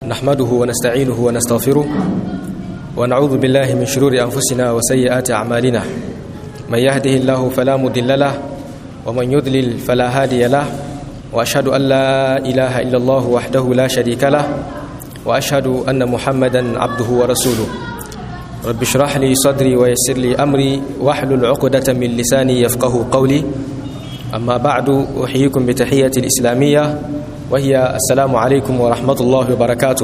نحمده ونستعينه ونستغفره ونعوذ بالله من شرور أنفسنا وسيئات أعمالنا من يهده الله فلا مضل له ومن يضلل فلا هادي له وأشهد أن لا إله إلا الله وحده لا شريك له وأشهد أن محمدا عبده ورسوله رب اشرح لي صدري ويسر لي أمري واحلل عقدة من لساني يفقه قولي أما بعد أحييكم بتحية الإسلامية وهي السلام عليكم ورحمة الله وبركاته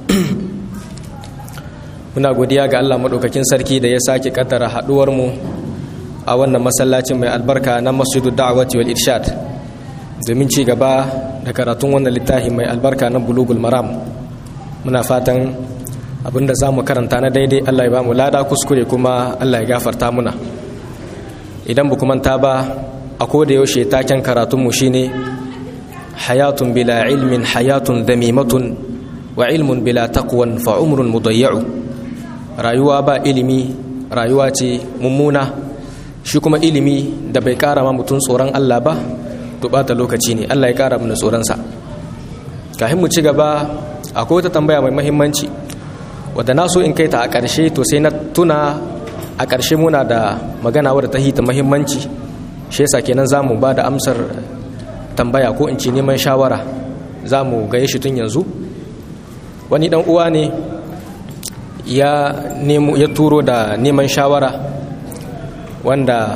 muna godiya ga Allah maɗaukakin sarki da ya sake kaddara haɗuwarmu a wannan masallacin mai albarka na masjidu da'awati wal irshad domin ci gaba da karatun wannan littafi mai albarka na bulugul maram muna fatan abinda za mu karanta na daidai Allah ya ba mu lada kuskure kuma Allah ya gafarta muna idan bu manta ba a koda yaushe taken karatunmu shine hayatun bila ilmin hayatun damimatun wa ilmun bila taqwan fa umrun mudayya'u rayuwa ba ilimi rayuwa ce mummuna shi kuma ilimi da bai kara ma mutum tsoron Allah ba to bata lokaci ne Allah ya kara mana tsoronsa kafin mu ci gaba akwai wata tambaya mai muhimmanci wadda na so in kai ta a ƙarshe to sai na tuna a ƙarshe muna da magana wadda ta hita muhimmanci shi yasa kenan za mu ba da amsar tambaya ko in ce neman shawara za mu gaye shi tun yanzu wani dan uwa ne ya nemo ya turo da neman shawara wanda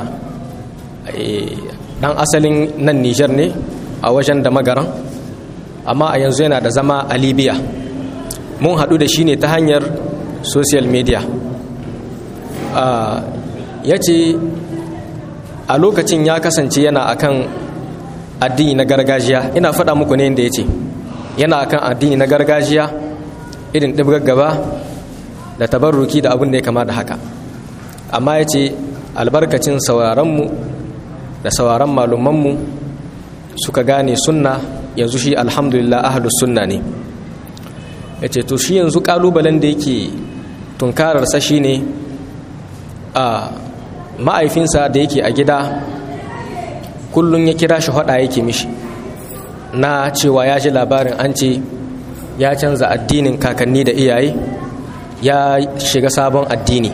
dan asalin nan Nijar ne a wajen da magaran amma a yanzu yana da zama a Libya mun haɗu da shi ne ta hanyar social media ya ce a lokacin ya kasance yana akan addini na gargajiya ina faɗa muku ne inda ya ce yana akan addini na gargajiya irin ɗibgar gaba da tabarruki da abin da ya kama da haka amma ya ce albarkacin sauraronmu da sauraron malumanmu suka gane sunna yanzu shi alhamdulillah ahalus sunna ne ya ce to shi yanzu ƙalubalen da yake tunkararsa shi ne a ma'aifinsa da yake a gida kullum ya kira shi hada yake mishi na cewa ya ji labarin an ce ya canza addinin kakanni da iyaye ya shiga sabon addini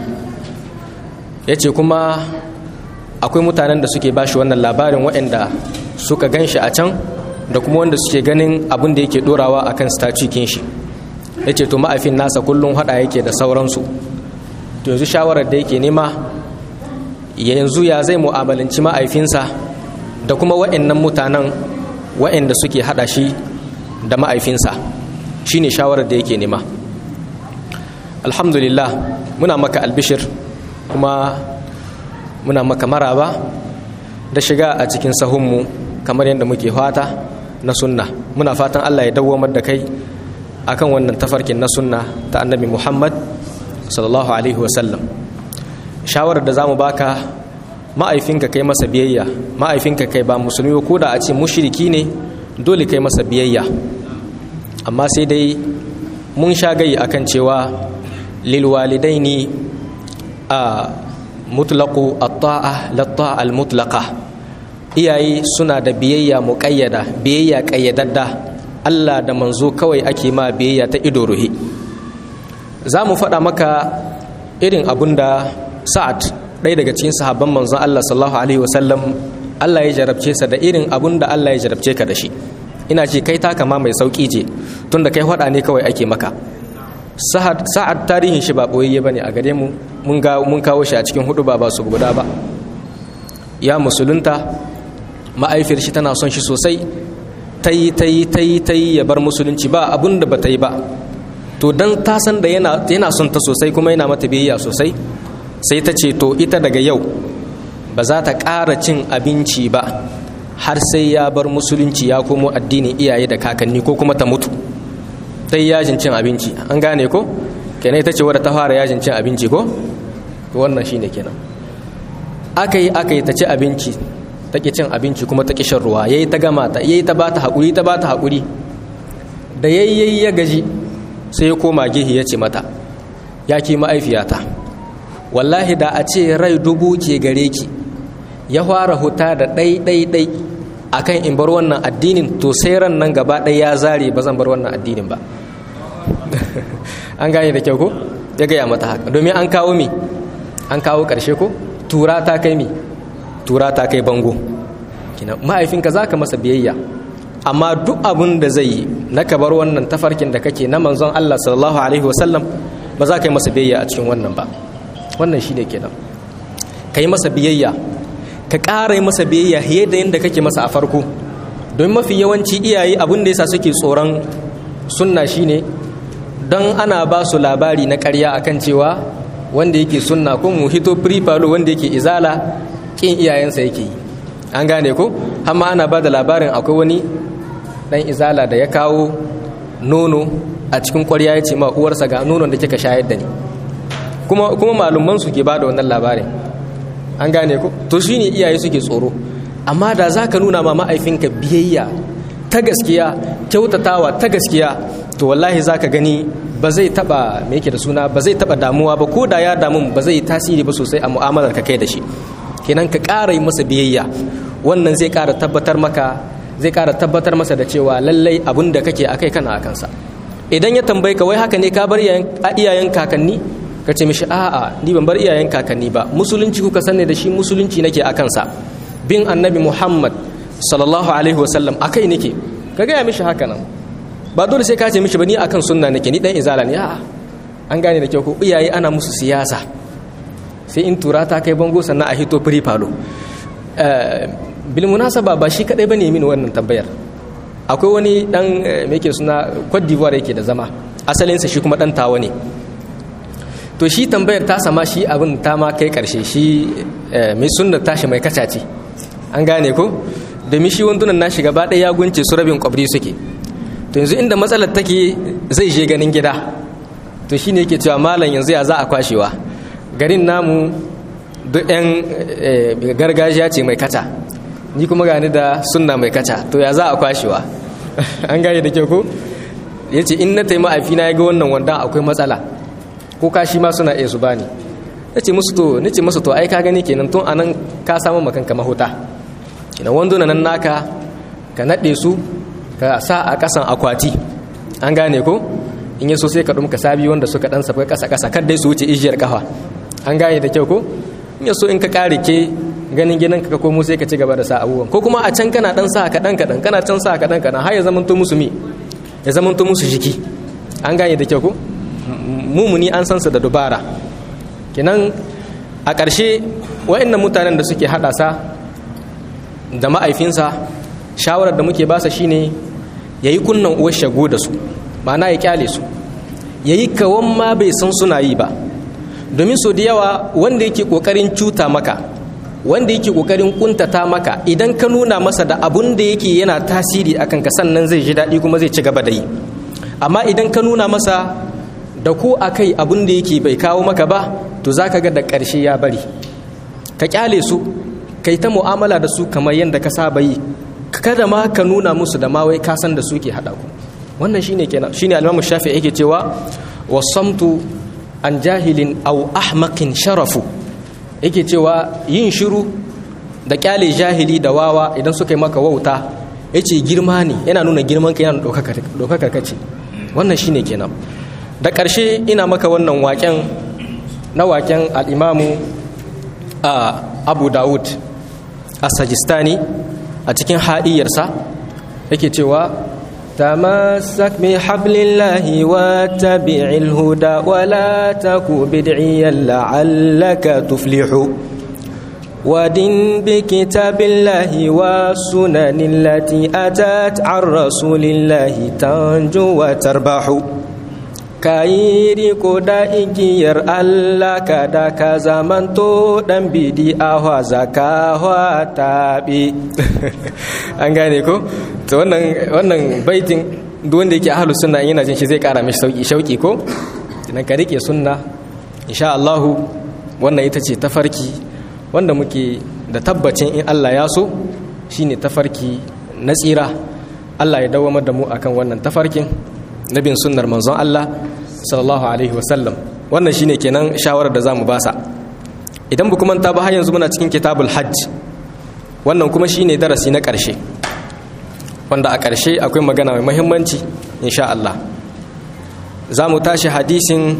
ya ce kuma akwai mutanen da suke bashi wannan labarin waɗanda suka gan shi a can da kuma wanda suke ganin abin da yake dorawa a kan statukin shi ya ce to ma'aifin nasa kullum hada yake da sauransu to yanzu shawarar da yake nema yanzu ya zai mu'amalanci ma'aifinsa da kuma wa'annan mutanen wa'anda suke hada shi da ma'aifinsa shine shawarar da yake nema alhamdulillah muna maka albishir kuma muna maka maraba da shiga a cikin sahunmu kamar yadda muke fata na sunna muna fatan allah ya dawwamar da kai akan wannan tafarkin na sunna ta annabi muhammad sallallahu alaihi wasallam shawarar da za mu baka ma'aifinka kai masa biyayya ma'aifinka kai ba musulmi ko da a ce mushriki ne dole kai masa biyayya amma sai dai mun sha gai akan cewa lilwalidaini a mutlaqu at-ta'a lat-ta'a al-mutlaqa iyaye suna da biyayya muqayyada biyayya qayyadadda Allah da manzo kawai ake ma biyayya ta ido ruhi za mu faɗa maka irin abun da sa'ad ɗaya daga cikin sahabban manzon Allah sallallahu alaihi wasallam Allah ya jarabce sa da irin abun da Allah ya jarabce ka da shi ina ce kai taka ma mai sauki ce tunda kai faɗa ne kawai ake maka sa'ad tarihin shi ba boyayye bane a gare mu mun ga mun kawo shi a cikin hudu ba ba su guda ba ya musulunta ma'aifiyar shi tana son shi sosai tayi tayi tayi tayi ya bar musulunci ba abun da bata yi ba to dan ta san da yana yana son ta sosai kuma yana mata biyayya sosai sai ta ce to ita daga yau ba za ta ƙara cin abinci ba har sai ya bar musulunci ya komo addinin iyaye da kakanni ko kuma ta mutu sai yajin cin abinci an gane ko kenan ita ce wadda ta fara yajin cin abinci ko wannan shine kenan aka yi aka yi ta ci abinci ta ƙi cin abinci kuma ta ƙi shan ruwa yayi ta gama ta yayi ta bata haƙuri ta bata haƙuri da yayyayi ya gaji sai ya koma gihi ya ce mata ya ki ma'aifiyata wallahi da a ce rai dubu ke gare ki ya fara huta da ɗai ɗai ɗai akan in bar wannan addinin to sai ran nan gaba ɗaya ya zare ba zan bar wannan addinin ba an gane da kyau ko ya gaya mata haka domin an kawo mi an kawo ƙarshe ko tura ta kai mi tura ta kai bango kina mahaifinka za ka masa biyayya amma duk abin da zai yi na ka bar wannan tafarkin da kake na manzon Allah sallallahu alaihi wasallam ba za ka yi masa biyayya a cikin wannan ba wannan shine kenan ka yi masa biyayya ka ƙara yi masa biyayya fiye da yadda kake masa a farko don mafi yawanci iyaye abin da yasa suke tsoron sunna shine don ana ba su labari na ƙarya akan cewa wanda yake sunna ko mu hito falo wanda yake izala kin iyayensa yake yi an gane ko amma ana ba da labarin akwai wani dan izala da ya kawo nono a cikin ƙwarya ya ce ma uwarsa ga nonon da kika shayar da ni kuma kuma malumman su ke ba da wannan labarin an gane ko to shine iyaye suke tsoro amma da za ka nuna ma ma'aifinka biyayya ta gaskiya kyautatawa ta gaskiya to wallahi za ka gani ba zai taba me yake da suna ba zai taba damuwa ba ko da ya damu ba zai yi tasiri ba sosai a mu'amalar ka kai da shi kenan ka ƙara yi masa biyayya wannan zai ƙara tabbatar maka zai ƙara tabbatar masa da cewa lallai abin da kake akai kana a kansa idan ya tambayi ka wai haka ne ka bar iyayen kakanni ka ce mishi a'a ni ban bar iyayen kakanni ba musulunci kuka sanne da shi musulunci nake a kansa bin annabi muhammad sallallahu alaihi wasallam akai nake ka gaya mishi haka nan ba dole sai ka ce mishi ba ni akan sunna nake ni dan izala ne a'a an gane da kyau ko iyaye ana musu siyasa sai in tura ta kai bango sannan a hito firi falo bil munasaba ba shi kadai bane min wannan tambayar akwai wani dan me yake suna Cote d'Ivoire yake da zama asalinsa shi kuma dan tawa ne to shi tambayar ta sama shi abin ta ma kai karshe shi mai sunna tashi mai kacace an gane ko domin shi wandunan nashi gaba ɗaya ya gunce su rabin kwabri suke to yanzu inda matsalar take zai je ganin gida to shi ne yake cewa malam yanzu ya za a kwashewa garin namu duk 'yan gargajiya ce mai kaca ni kuma gani da sunna mai kaca to ya za a kwashewa an gane da kyau ko ya ce in na taima afina ya ga wannan wanda akwai matsala ko kashi ma suna iya su bani na ce musu to ni ce musu to ai ka gani kenan tun anan ka samu makanka mahuta kenan wando nan naka ka naɗe su ka sa a ƙasan akwati an gane ko in yi so sai ka ɗumka sabi wanda suka ɗan safa ƙasa ƙasa kar dai su wuce ijiyar ƙafa an gane da kyau ko in yi so in ka ƙare ke ganin gidan ka komo sai ka ci gaba da sa abubuwan ko kuma a can kana ɗan sa kaɗan kaɗan kana can sa kaɗan kaɗan har ya zamanto musu mi ya zamanto musu jiki an gane da kyau ko mumuni an san su da dubara kinan a ƙarshe wa'annan mutanen da suke haɗa sa da ma'aifinsa shawarar da muke basa shine ya yi kunnan uwar shago da su ma'ana ya kyale su ya yi kawan ma bai san suna yi ba domin so da yawa wanda yake ƙoƙarin cuta maka wanda yake ƙoƙarin ƙuntata maka idan ka nuna masa da abun da yake yana tasiri a kanka sannan zai ji daɗi kuma zai ci gaba da yi amma idan ka nuna masa da ko a kai abun da yake bai kawo maka ba to za ka ga da ƙarshe ya bari ka kyale su kai ta mu'amala da su kamar yadda ka saba yi kada ma ka nuna musu da ma wai ka san da su ke haɗa ku wannan shine kenan shine al-Imam Shafi'i yake cewa wasamtu an jahilin aw ahmaqin sharafu yake cewa yin shiru da kyale jahili da wawa idan suka yi maka wauta yace girma ne yana nuna girman ka yana ɗaukakar kace wannan shine kenan da ƙarshe ina maka wannan waken na waken al'imamu a abu dawud a sajistani a cikin haɗiyarsa yake cewa تمسك بحبل الله واتبع الهدى ولا تك بدعيا لعلك تفلح ودن بكتاب الله والسنن التي أتت عن رسول الله تنجو وتربح kayi riko da igiyar Allah kada ka zamanto dan bidi ahwa zakawa tabi an gane ko to wannan wannan baitin duk wanda yake ahlus sunna yana jin shi zai kara mishi sauki shauki ko idan ka rike sunna insha Allah wannan ita ce tafarki wanda muke da tabbacin in Allah ya so shine tafarki na tsira Allah ya dawamar da mu akan wannan tafarkin nabin sunnar manzon Allah sallallahu alaihi wasallam wannan shine kenan shawarar da zamu basa idan bu kuma ta ba har yanzu muna cikin kitabul hajj wannan kuma shine darasi na ƙarshe wanda a ƙarshe akwai magana mai muhimmanci insha Allah za mu tashi hadisin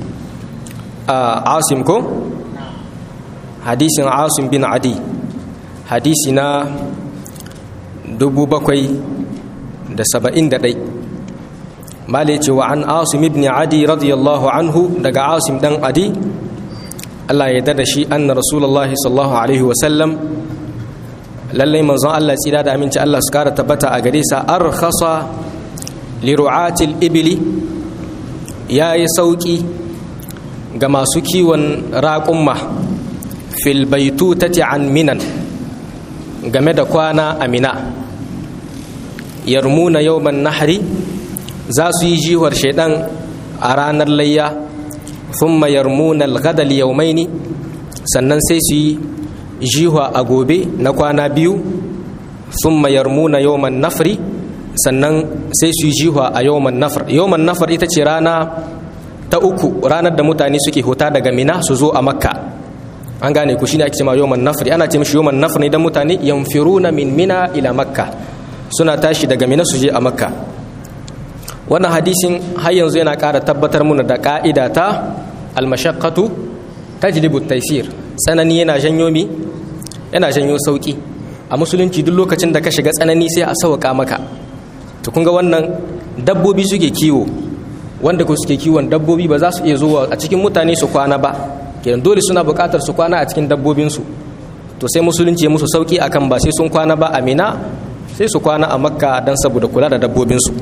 asim ko hadisin asim bin adi hadisi na dubu bakwai da saba'in da ɗai male ce wa an asim ibn adi radiyallahu anhu daga asim ɗan adi Allah ya da shi an na rasulullahi sallallahu alaihi wasallam lallai manzon Allah tsira da aminci Allah su kara tabbata a gare sa arkhasa li ru'atil ibili yayi sauki ga masu kiwon raƙumma fil baitutati an minan game da kwana amina yarmuna yawman nahri za su yi jihuwar shaidan a ranar layya thumma yarmuna al-ghadal yawmaini sannan sai su yi jihuwa a gobe na kwana biyu thumma yarmuna yawman nafri sannan sai su yi jihuwa a yawman nafr yawman nafr ita ce rana ta uku ranar da mutane suke huta daga mina su zo a makka an gane ku shine ake cewa yawman nafri ana ce mishi yawman nafr ne dan mutane yanfiruna min mina ila makka suna tashi daga mina su je a makka wannan hadisin har yanzu yana ƙara tabbatar muna da ƙa'ida ta almashaqqatu tajlibu taysir tsanani yana janyo mi yana janyo sauki a musulunci duk lokacin da ka shiga tsanani sai a sauka maka to kun ga wannan dabbobi suke kiwo wanda ku suke kiwon dabbobi ba za su iya zuwa a cikin mutane su kwana ba kenan dole suna buƙatar su kwana a cikin dabbobinsu to sai musulunci ya musu sauki akan ba sai sun kwana ba a mina sai su kwana a makka don saboda kula da dabbobinsu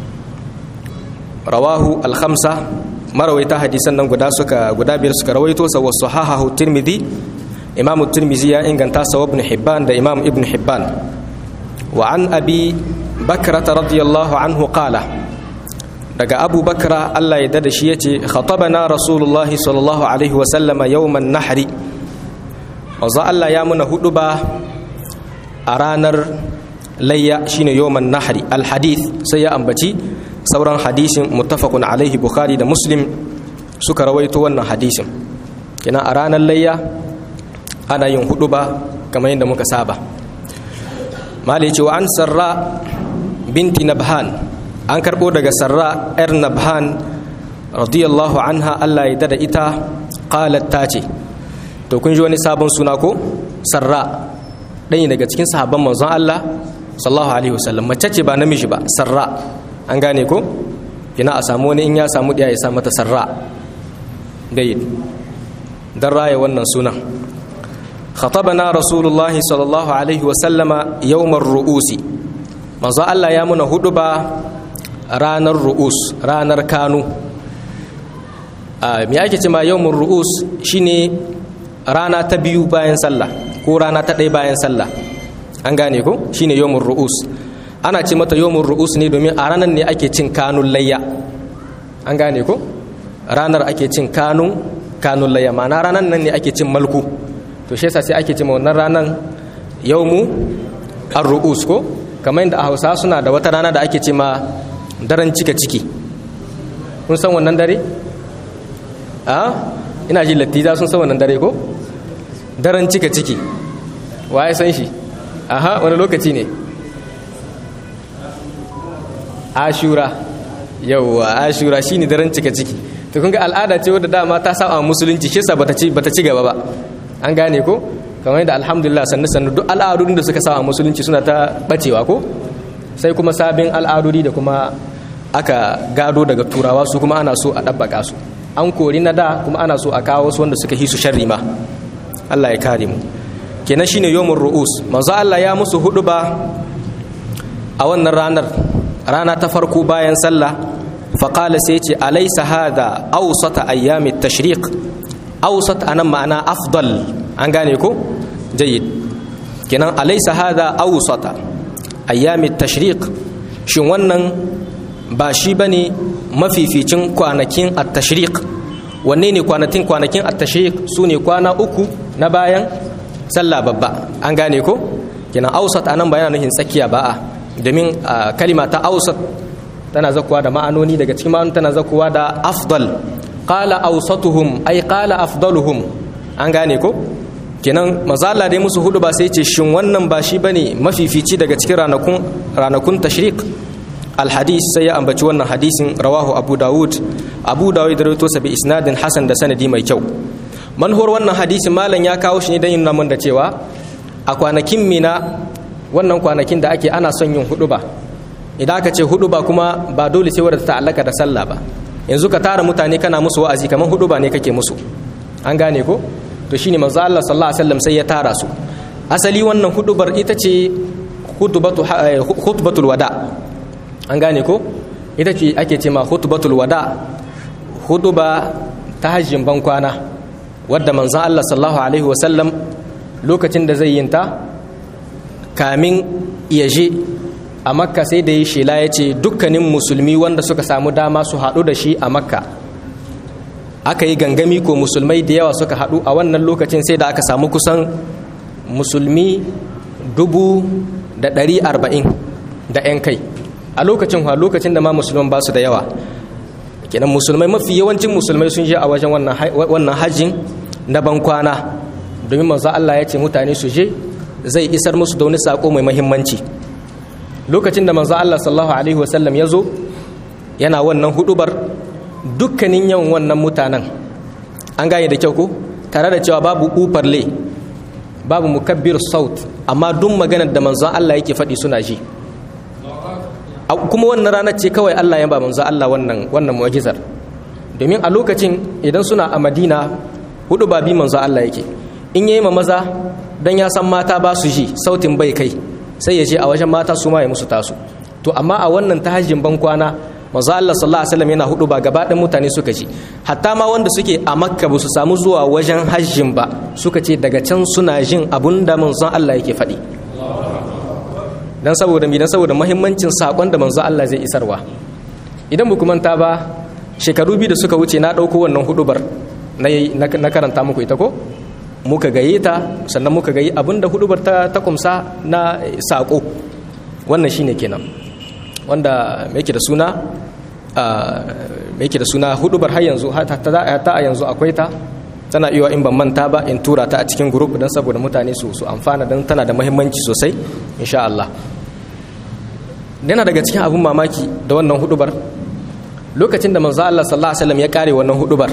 rawahu alhamsa marawaita hadisan nan guda suka guda biyar suka rawaito sa wasu hahahu tirmidhi imamu tirmidhi ya inganta sa ibn hibban da imam ibn hibban wa an abi bakrata radiyallahu anhu qala daga abu bakra Allah ya dada shi yace khatabana rasulullahi sallallahu alaihi wa sallama yawman nahri manzo Allah ya muna hudu ba a ranar layya shine yawman nahri alhadith sai ya ambaci sauran hadisin muttafaqun alaihi bukhari da muslim suka rawaito wannan hadisin kina a ranar layya ana yin hudu ba kamar yadda muka saba mali ce wa an sarra binti nabhan an karbo daga sarra yar nabhan radiyallahu anha Allah ya dada ita qalat ta ce to kun ji wani sabon suna ko sarra ɗaya daga cikin sahabban manzon Allah sallallahu alaihi wasallam mace ce ba namiji ba sarra an gane ko kina a samu wani in ya samu ɗaya ya sa mata sarra gayid dan raya wannan sunan khatabana rasulullah sallallahu alaihi wasallama yawmar ru'usi manzo Allah ya muna hudu ba ranar ru'us ranar kanu me ake ce ma yawmar ru'us shine rana ta biyu bayan sallah ko rana ta ɗaya bayan sallah an gane ko shine yawmur ru'us ana ce mata yawmur ru'us ne domin a ranar ne ake cin kanun layya an gane ko ranar ake cin kanun kanun layya ma'ana ranar nan ne ake cin malku to shi yasa sai ake ce wannan ranar yawmu ar-ru'us ko kamar yadda a Hausa suna da wata rana da ake ce ma daren cika ciki kun san wannan dare a ina ji lattiza sun san wannan dare ko daren cika ciki waye san shi aha wani lokaci ne ashura yauwa ashura shine daren cika ciki to kun ga al'ada ce wadda dama ta saba musulunci shi yasa bata ci bata ci gaba ba an gane ko kamar yadda alhamdulillah sannu sannu duk al'adodin da suka saba musulunci suna ta bacewa ko sai kuma sabin al'adodi da kuma aka gado daga turawa su kuma ana so a ɗabbaka su an kori na da kuma ana so a kawo su wanda suka hisu sharri ma Allah ya kare mu kenan shine yawmur ru'us manzo Allah ya musu hudu ba a wannan ranar rana ta farko bayan sallah faqala sai ce alaysa hada awsata ayyamit tashriq awsat anan ma'ana afdal an gane ko jayyid kenan alaysa hada awsata ayyamit tashriq shin wannan ba shi bane mafificin kwanakin at-tashriq wanne ne kwanakin kwanakin at-tashriq sune kwana uku na bayan sallah babba an gane ko kina ausat anan ba yana nufin tsakiya ba a domin kalima ta ausat tana zakuwa da ma'anoni daga cikin ma'anoni tana zakuwa da afdal qala ausatuhum ay qala afdaluhum an gane ko kenan mazala dai musu hudu ba sai ce shin wannan ba shi bane mafifici daga cikin ranakun ranakun tashriq alhadis sai ya ambaci wannan hadisin rawahu abu dawud abu dawud da rawaito sa bi isnadin hasan da sanadi mai kyau manhor wannan hadisin malam ya kawo shi ne don yin namun da cewa a kwanakin mina wannan kwanakin da ake ana son yin huduba idan aka ce huduba kuma ba dole sai wadda ta ta'allaka da sallah ba yanzu ka tara mutane kana musu wa'azi kamar huduba ne kake musu an gane ko to shine manzo Allah sallallahu alaihi wasallam sai ya tara su asali wannan hudubar ita ce khutbatul wada an gane ko ita ce ake ce ma khutbatul wada huduba ta hajjin ban kwana wadda manzon Allah sallallahu alaihi wasallam lokacin da zai yinta kamin ya je a makka sai da yi shela ya ce dukkanin musulmi wanda suka samu dama su haɗu da shi a makka aka yi gangami ko musulmai da yawa suka haɗu a wannan lokacin sai da aka samu kusan musulmi dubu da ɗari arba'in da 'yan kai a lokacin ha lokacin da ma musulman ba su da yawa kenan musulmai mafi yawancin musulmai sun je a wajen wannan hajjin na bankwana domin manzo Allah ya ce mutane su je zai isar musu da wani sako mai mahimmanci lokacin da manzo Allah sallallahu alaihi wasallam ya zo yana wannan hudubar dukkanin yawan wannan mutanen an gane da kyau ko tare da cewa babu ufarle babu mukabbir saut amma duk maganar da manzon Allah yake faɗi suna ji kuma wannan ranar ce kawai Allah ya ba manzon Allah wannan wannan mu'jizar domin a lokacin idan suna a Madina hudu ba bi manzon Allah yake in yayi ma maza dan ya san mata ba su ji sautin bai kai sai ya je a wajen mata su ma ya musu tasu to amma a wannan tahajjin ban kwana manzo Allah sallallahu alaihi wasallam yana hudu ba gaba ɗan mutane suka ji hatta ma wanda suke a makka ba su samu zuwa wajen hajjin ba suka ce daga can suna jin abun da manzon Allah yake faɗi dan saboda mi dan saboda muhimmancin sakon da manzon Allah zai isarwa idan mu manta ba shekaru biyu da suka wuce na ɗauko wannan hudubar na karanta muku ita ko muka gaye ta sannan muka gayi abinda hudubar ta ta kumsa na sako wannan shine kenan wanda me yake da suna me yake da suna hudubar har yanzu ta a yanzu akwai ta tana iya in ban manta ba in tura ta a cikin group don saboda mutane su su amfana don tana da muhimmanci sosai insha Allah yana daga cikin abun mamaki da wannan hudubar lokacin da manzo Allah sallallahu alaihi wasallam ya kare wannan hudubar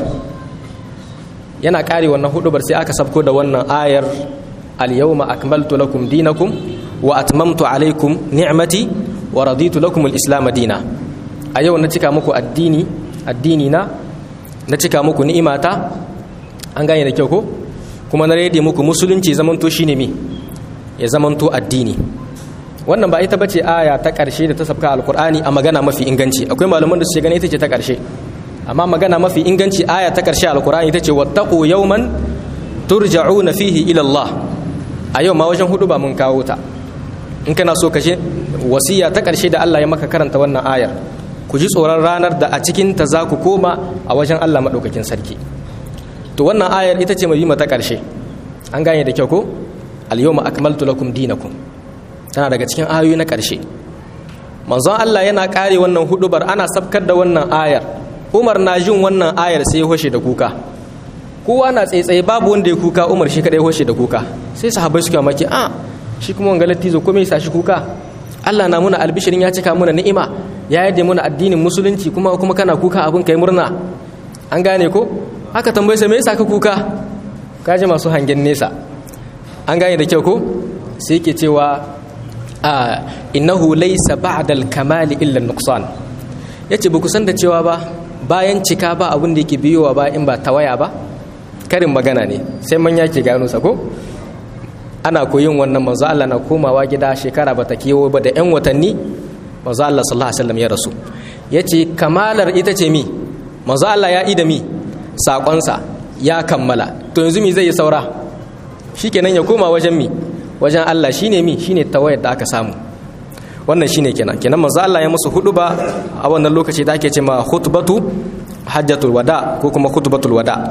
yana kare wannan hudubar sai aka sabko da wannan ayar al-yawma akmaltu lakum dinakum wa atmamtu alaykum ni'mati wa raditu lakum al-islam dina a yau na cika muku addini addini na na cika muku ni'imata an gane da kyau ko kuma na rede muku musulunci zamanto shine me ya zamanto addini wannan ba ita bace aya ta karshe da ta sabka alqur'ani a magana mafi inganci akwai malaman da su gane ita ce ta karshe amma magana mafi inganci aya ta karshe alqur'ani ita ce wattaqu yawman turja'una fihi ila Allah a yau ma wajen hudu ba mun kawo ta in kana so kashe wasiya ta karshe da Allah ya maka karanta wannan ayar ku ji tsoron ranar da a cikin ta za ku koma a wajen Allah madaukakin sarki to wannan ayar ita ce mai ta karshe an gane da kyau ko al-yawma akmaltu lakum dinakum tana daga cikin ayoyi na karshe manzon Allah yana kare wannan hudubar ana sabkar da wannan ayar Umar na jin wannan ayar sai ya hoshe da kuka kowa na tsaitsaye babu wanda ya kuka Umar shi kadai hoshe da kuka sai sahabbai suka maki a shi kuma wanga lattizo ko me yasa shi kuka Allah na muna albishirin ya cika muna ni'ima ya yadda muna addinin musulunci kuma kuma kana kuka abin kai murna an gane ko haka tambaye sa me yasa ka kuka kaji masu hangen nesa an gane da kyau ko sai yake cewa a innahu laysa ba'da al-kamali illa an-nuqsan yace ba ku san da cewa ba bayan cika ba abin da yake biyowa ba in ba tawaya ba karin magana ne sai man yake gano sa ko ana koyin wannan manzo Allah na komawa gida shekara bata kewo ba da yan watanni manzo Allah sallallahu alaihi wasallam ya rasu yace kamalar ita ce mi manzo Allah ya ida mi sakonsa ya kammala to yanzu mi zai yi saura shikenan ya koma wajen mi wajen Allah shine mi shine tawayar da aka samu wannan shine kenan kenan manzo Allah ya musu huduba a wannan lokaci da ake cewa khutbatu hajjatul wada ko kuma khutbatul wada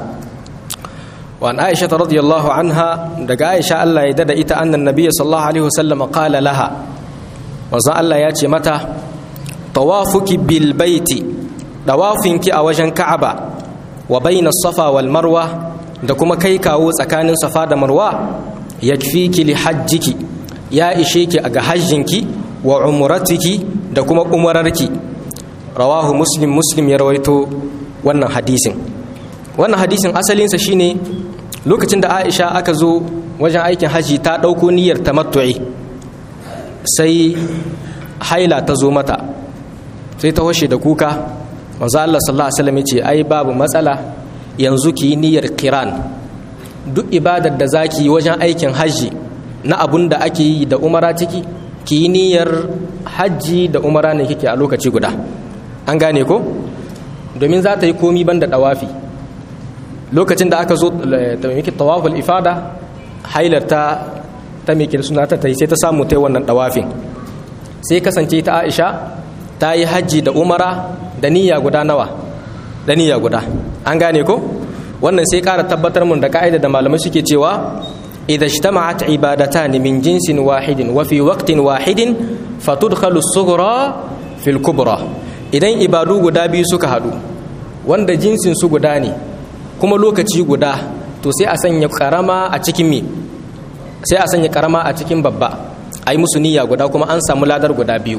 وعن عائشة رضي الله عنها دقى عائشة الله يدد إتا أن النبي صلى الله عليه وسلم قال لها وزا الله ياتي متى طوافك بالبيت طوافك أوجن كعبة وبين الصفا والمروة دكما كيكا وسكان صفا مروة يكفيك لحجك يا إشيك أغا حجنك وعمرتك da kuma umararki rawahu muslim muslim ya rawaito wannan hadisin wannan hadisin asalinsa shine lokacin da aisha aka zo wajen aikin haji ta ɗauko niyyar tamattu'i sai haila ta zo mata sai ta washe da kuka manzo Allah sallallahu alaihi wasallam yace ai babu matsala yanzu ki yi niyyar kiran duk ibadar da zaki wajen aikin haji na abun da ake yi da umara ciki ki yi niyyar hajji da umara ne kike a lokaci guda an gane ko domin za ta yi komi banda dawafi lokacin da aka zo ta miki tawaful ifada hailar ta ta miki suna ta tai sai ta samu ta wannan dawafin sai kasance ta Aisha ta yi hajji da umara da niyya guda nawa da niyya guda an gane ko wannan sai ƙara tabbatar mun da ka'ida da malamai suke cewa idza ijtama'at ibadatan min jinsin wahidin wa fi waqtin wahidin fatudkhalu as-sughra fil kubra idan ibadu guda biyu suka hadu wanda jinsin su guda ne kuma lokaci guda to sai a sanya karama a cikin me sai a sanya karama a cikin babba ai musu niyya guda kuma an samu ladar guda biyu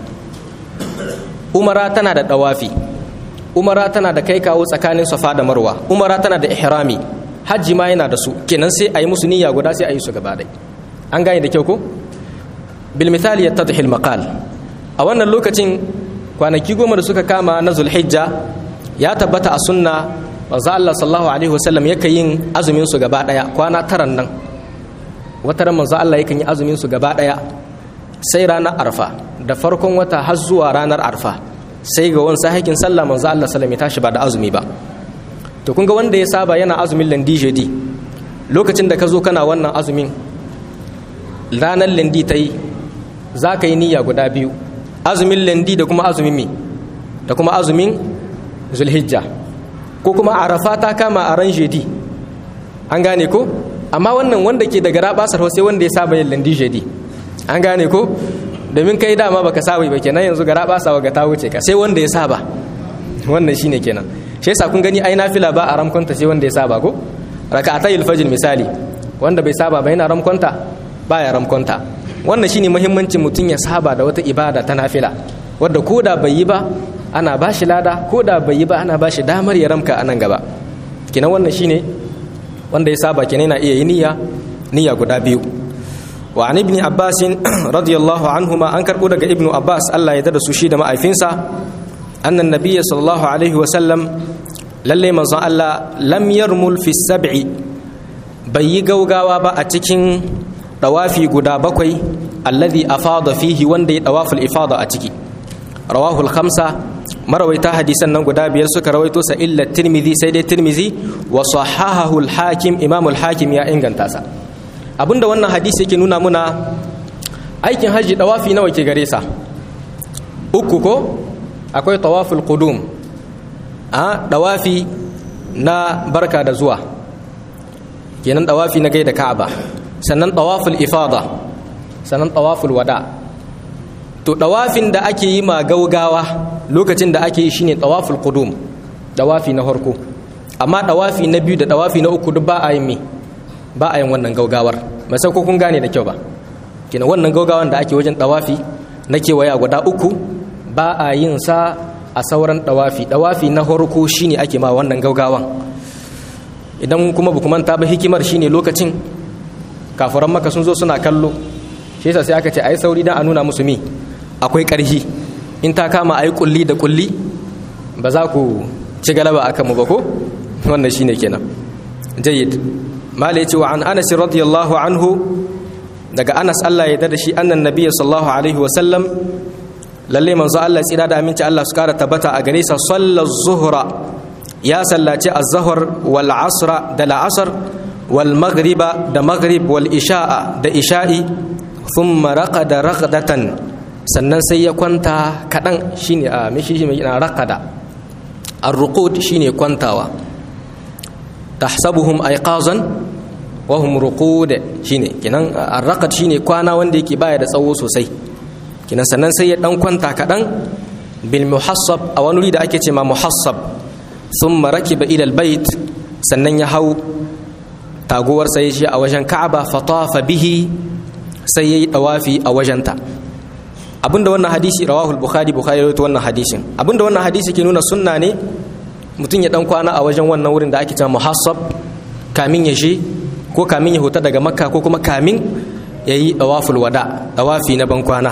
umara tana da dawafi umara tana da kai kawo tsakanin safa da marwa umara tana da ihrami hajji ma yana da su kenan sai a yi musu niyya guda sai a yi su gaba ɗai an gane da kyau ko bil misali ya tadhil maqal a wannan lokacin kwanaki goma da suka kama na zulhijja ya tabbata a sunna manzo Allah sallallahu alaihi wasallam yake yin azumin su gaba ɗaya kwana taran nan wata ran manzo Allah yakan yi azumin su gaba ɗaya sai ranar arfa da farkon wata har zuwa ranar arfa sai ga wani sahikin sallah manzo Allah sallallahu alaihi tashi ba da azumi ba to kun ga wanda ya saba yana azumin landi jeudi lokacin da ka zo kana wannan azumin ranar landi ta yi za ka yi niyya guda biyu azumin landi da kuma azumin mi da kuma azumin zulhijja ko kuma arafa ta kama a ran jeudi an gane ko amma wannan wanda ke daga rabasar sai wanda ya saba yin landi jeudi an gane ko domin kai dama baka saba ba kenan yanzu gara basa ga ta wuce ka sai wanda ya saba wannan shine kenan shi yasa kun gani ai nafila ba a ramkonta sai wanda ya saba ko raka'atayil fajr misali wanda bai saba ba yana ramkonta baya ramkonta wannan shine muhimmancin mutum ya saba da wata ibada ta nafila wadda koda bai yi ba ana ba shi lada koda bai yi ba ana ba shi damar ya ramka a nan gaba kenan wannan shine wanda ya saba kenan yana iya yi niyya niyya guda biyu wa an ibni abbas radiyallahu anhuma an karbo daga ibnu abbas Allah ya dada su shi da ma'aifinsa annan nabiyyi sallallahu alaihi wa sallam lalle manzon Allah lam yarmul fi sab'i bai yi gaugawa ba a cikin dawafi guda bakwai alladhi afada fihi wanda ya dawaful ifada a ciki rawahu al-khamsa marawaita hadisan nan guda biyar suka rawaito sa illa tirmidhi sai dai tirmidhi wa sahahahu al-hakim imam al-hakim ya inganta sa abinda wannan hadisi yake nuna muna aikin haji dawafi nawa ke gare sa uku ko akwai tawaful qudum a dawafi na barka da zuwa kenan dawafi na gaida ka'aba sannan tawaful ifada sannan tawaful wada to dawafin da ake yi ma gaugawa lokacin da ake yi shine tawaful qudum dawafi na farko amma dawafi na biyu da dawafi na uku duk ba a yin me ba a yin wannan gaugawar ba sai ko kun gane da kyau ba kina wannan gaugawan da ake wajen dawafi na kewaya guda uku ba a yin sa a sauran dawafi dawafi na farko shine ake ma wannan gaugawan idan kuma ba manta ba hikimar shine lokacin kafuran maka sun zo suna kallo shi yasa sai aka ce ai sauri dan a nuna musu mi akwai karhi in ta kama ai kulli da kulli ba za ku ci galaba akan mu ba ko wannan shine kenan jayyid mala yace wa an anas radiyallahu anhu daga anas Allah ya da shi annan nabiyyi sallallahu alaihi wa sallam lalle manzo Allah tsira da aminci Allah su kara tabbata a gare sa sallar zuhra ya sallaci az-zuhr wal asra da al-asr wal maghriba da maghrib wal isha'a da isha'i thumma raqada raqdatan sannan sai ya kwanta kadan shine a mishi shi mai raqada ar-ruqud shine kwantawa tahsabuhum ayqazan wa hum ruqud shine kenan ar-raqad shine kwana wanda yake baya da tsawo sosai kenan sannan sai ya dan kwanta kadan bil muhassab a wani wuri da ake ce ma muhassab thumma rakiba ila al-bait sannan ya hau taguwar sai shi a wajen Ka'aba fatafa bihi sai yayi dawafi a wajenta abinda wannan hadisi rawahul bukhari bukhari rawaito wannan hadisin abinda wannan hadisi ke nuna sunna ne mutum ya dan kwana a wajen wannan wurin da ake cewa muhassab kamin ya je ko kamin ya huta daga makka ko kuma kamin ya yi dawaful wada dawafi na ban kwana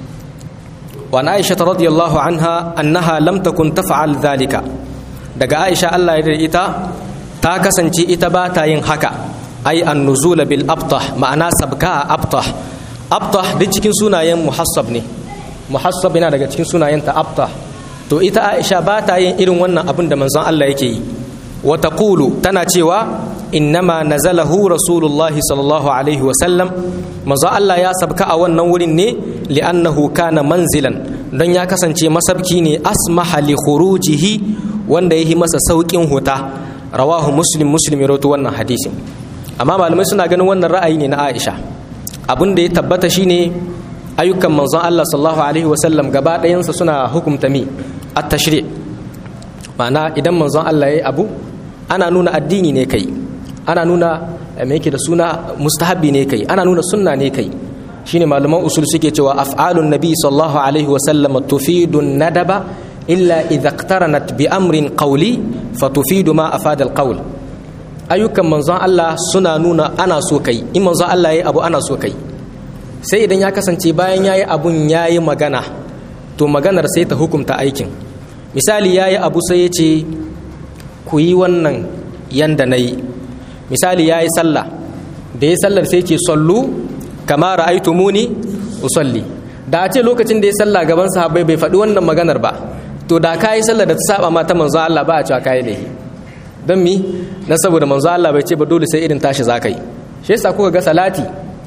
wa na aisha radiyallahu anha annaha lam takun taf'al dhalika daga aisha Allah ya ita ta kasance ita ba ta yin haka ai an-nuzula bil abtah ma'ana sabka abtah abtah duk cikin sunayen muhassab ne muhassab yana daga cikin sunayenta abtah to ita aisha ba ta yin irin wannan abin da manzon Allah yake yi wa taqulu tana cewa innama nazalahu rasulullahi sallallahu alaihi wa sallam manzon Allah ya sabka a wannan wurin ne li'annahu kana manzilan don ya kasance masabki ne asmaha li khurujihi wanda yayi masa saukin huta rawahu muslim muslim ya rawaito wannan hadisin amma malamai suna ganin wannan ra'ayi ne na Aisha abin da ya tabbata shine ayyukan manzon Allah sallallahu alaihi wasallam gaba ɗayansa suna hukumta mi at-tashri' ma'ana idan manzon Allah yayi abu ana nuna addini ne kai ana nuna me yake da suna mustahabbi ne kai ana nuna sunna ne kai shine malaman usul suke cewa af'alun nabi sallallahu alaihi wasallam tufidu nadaba illa idza iqtaranat bi amrin qawli fatufidu ma afada al-qawl ayyukan manzon Allah suna nuna ana so kai in manzon Allah yayi abu ana so kai sai idan ya kasance bayan yayi abun yayi magana to maganar sai ta hukunta aikin misali yayi abu sai ya ce ku yi wannan yanda nayi misali yayi sallah da ya sallar sai ce sallu kama ra'aytumuni usalli da a ce lokacin da ya sallah gaban sahabbai bai faɗi wannan maganar ba to da kayi sallar da ta saba ma ta manzon Allah ba a cewa kayi laifi don mi na saboda manzo Allah bai ce ba dole sai irin tashi zakai shi yasa kuka ga salati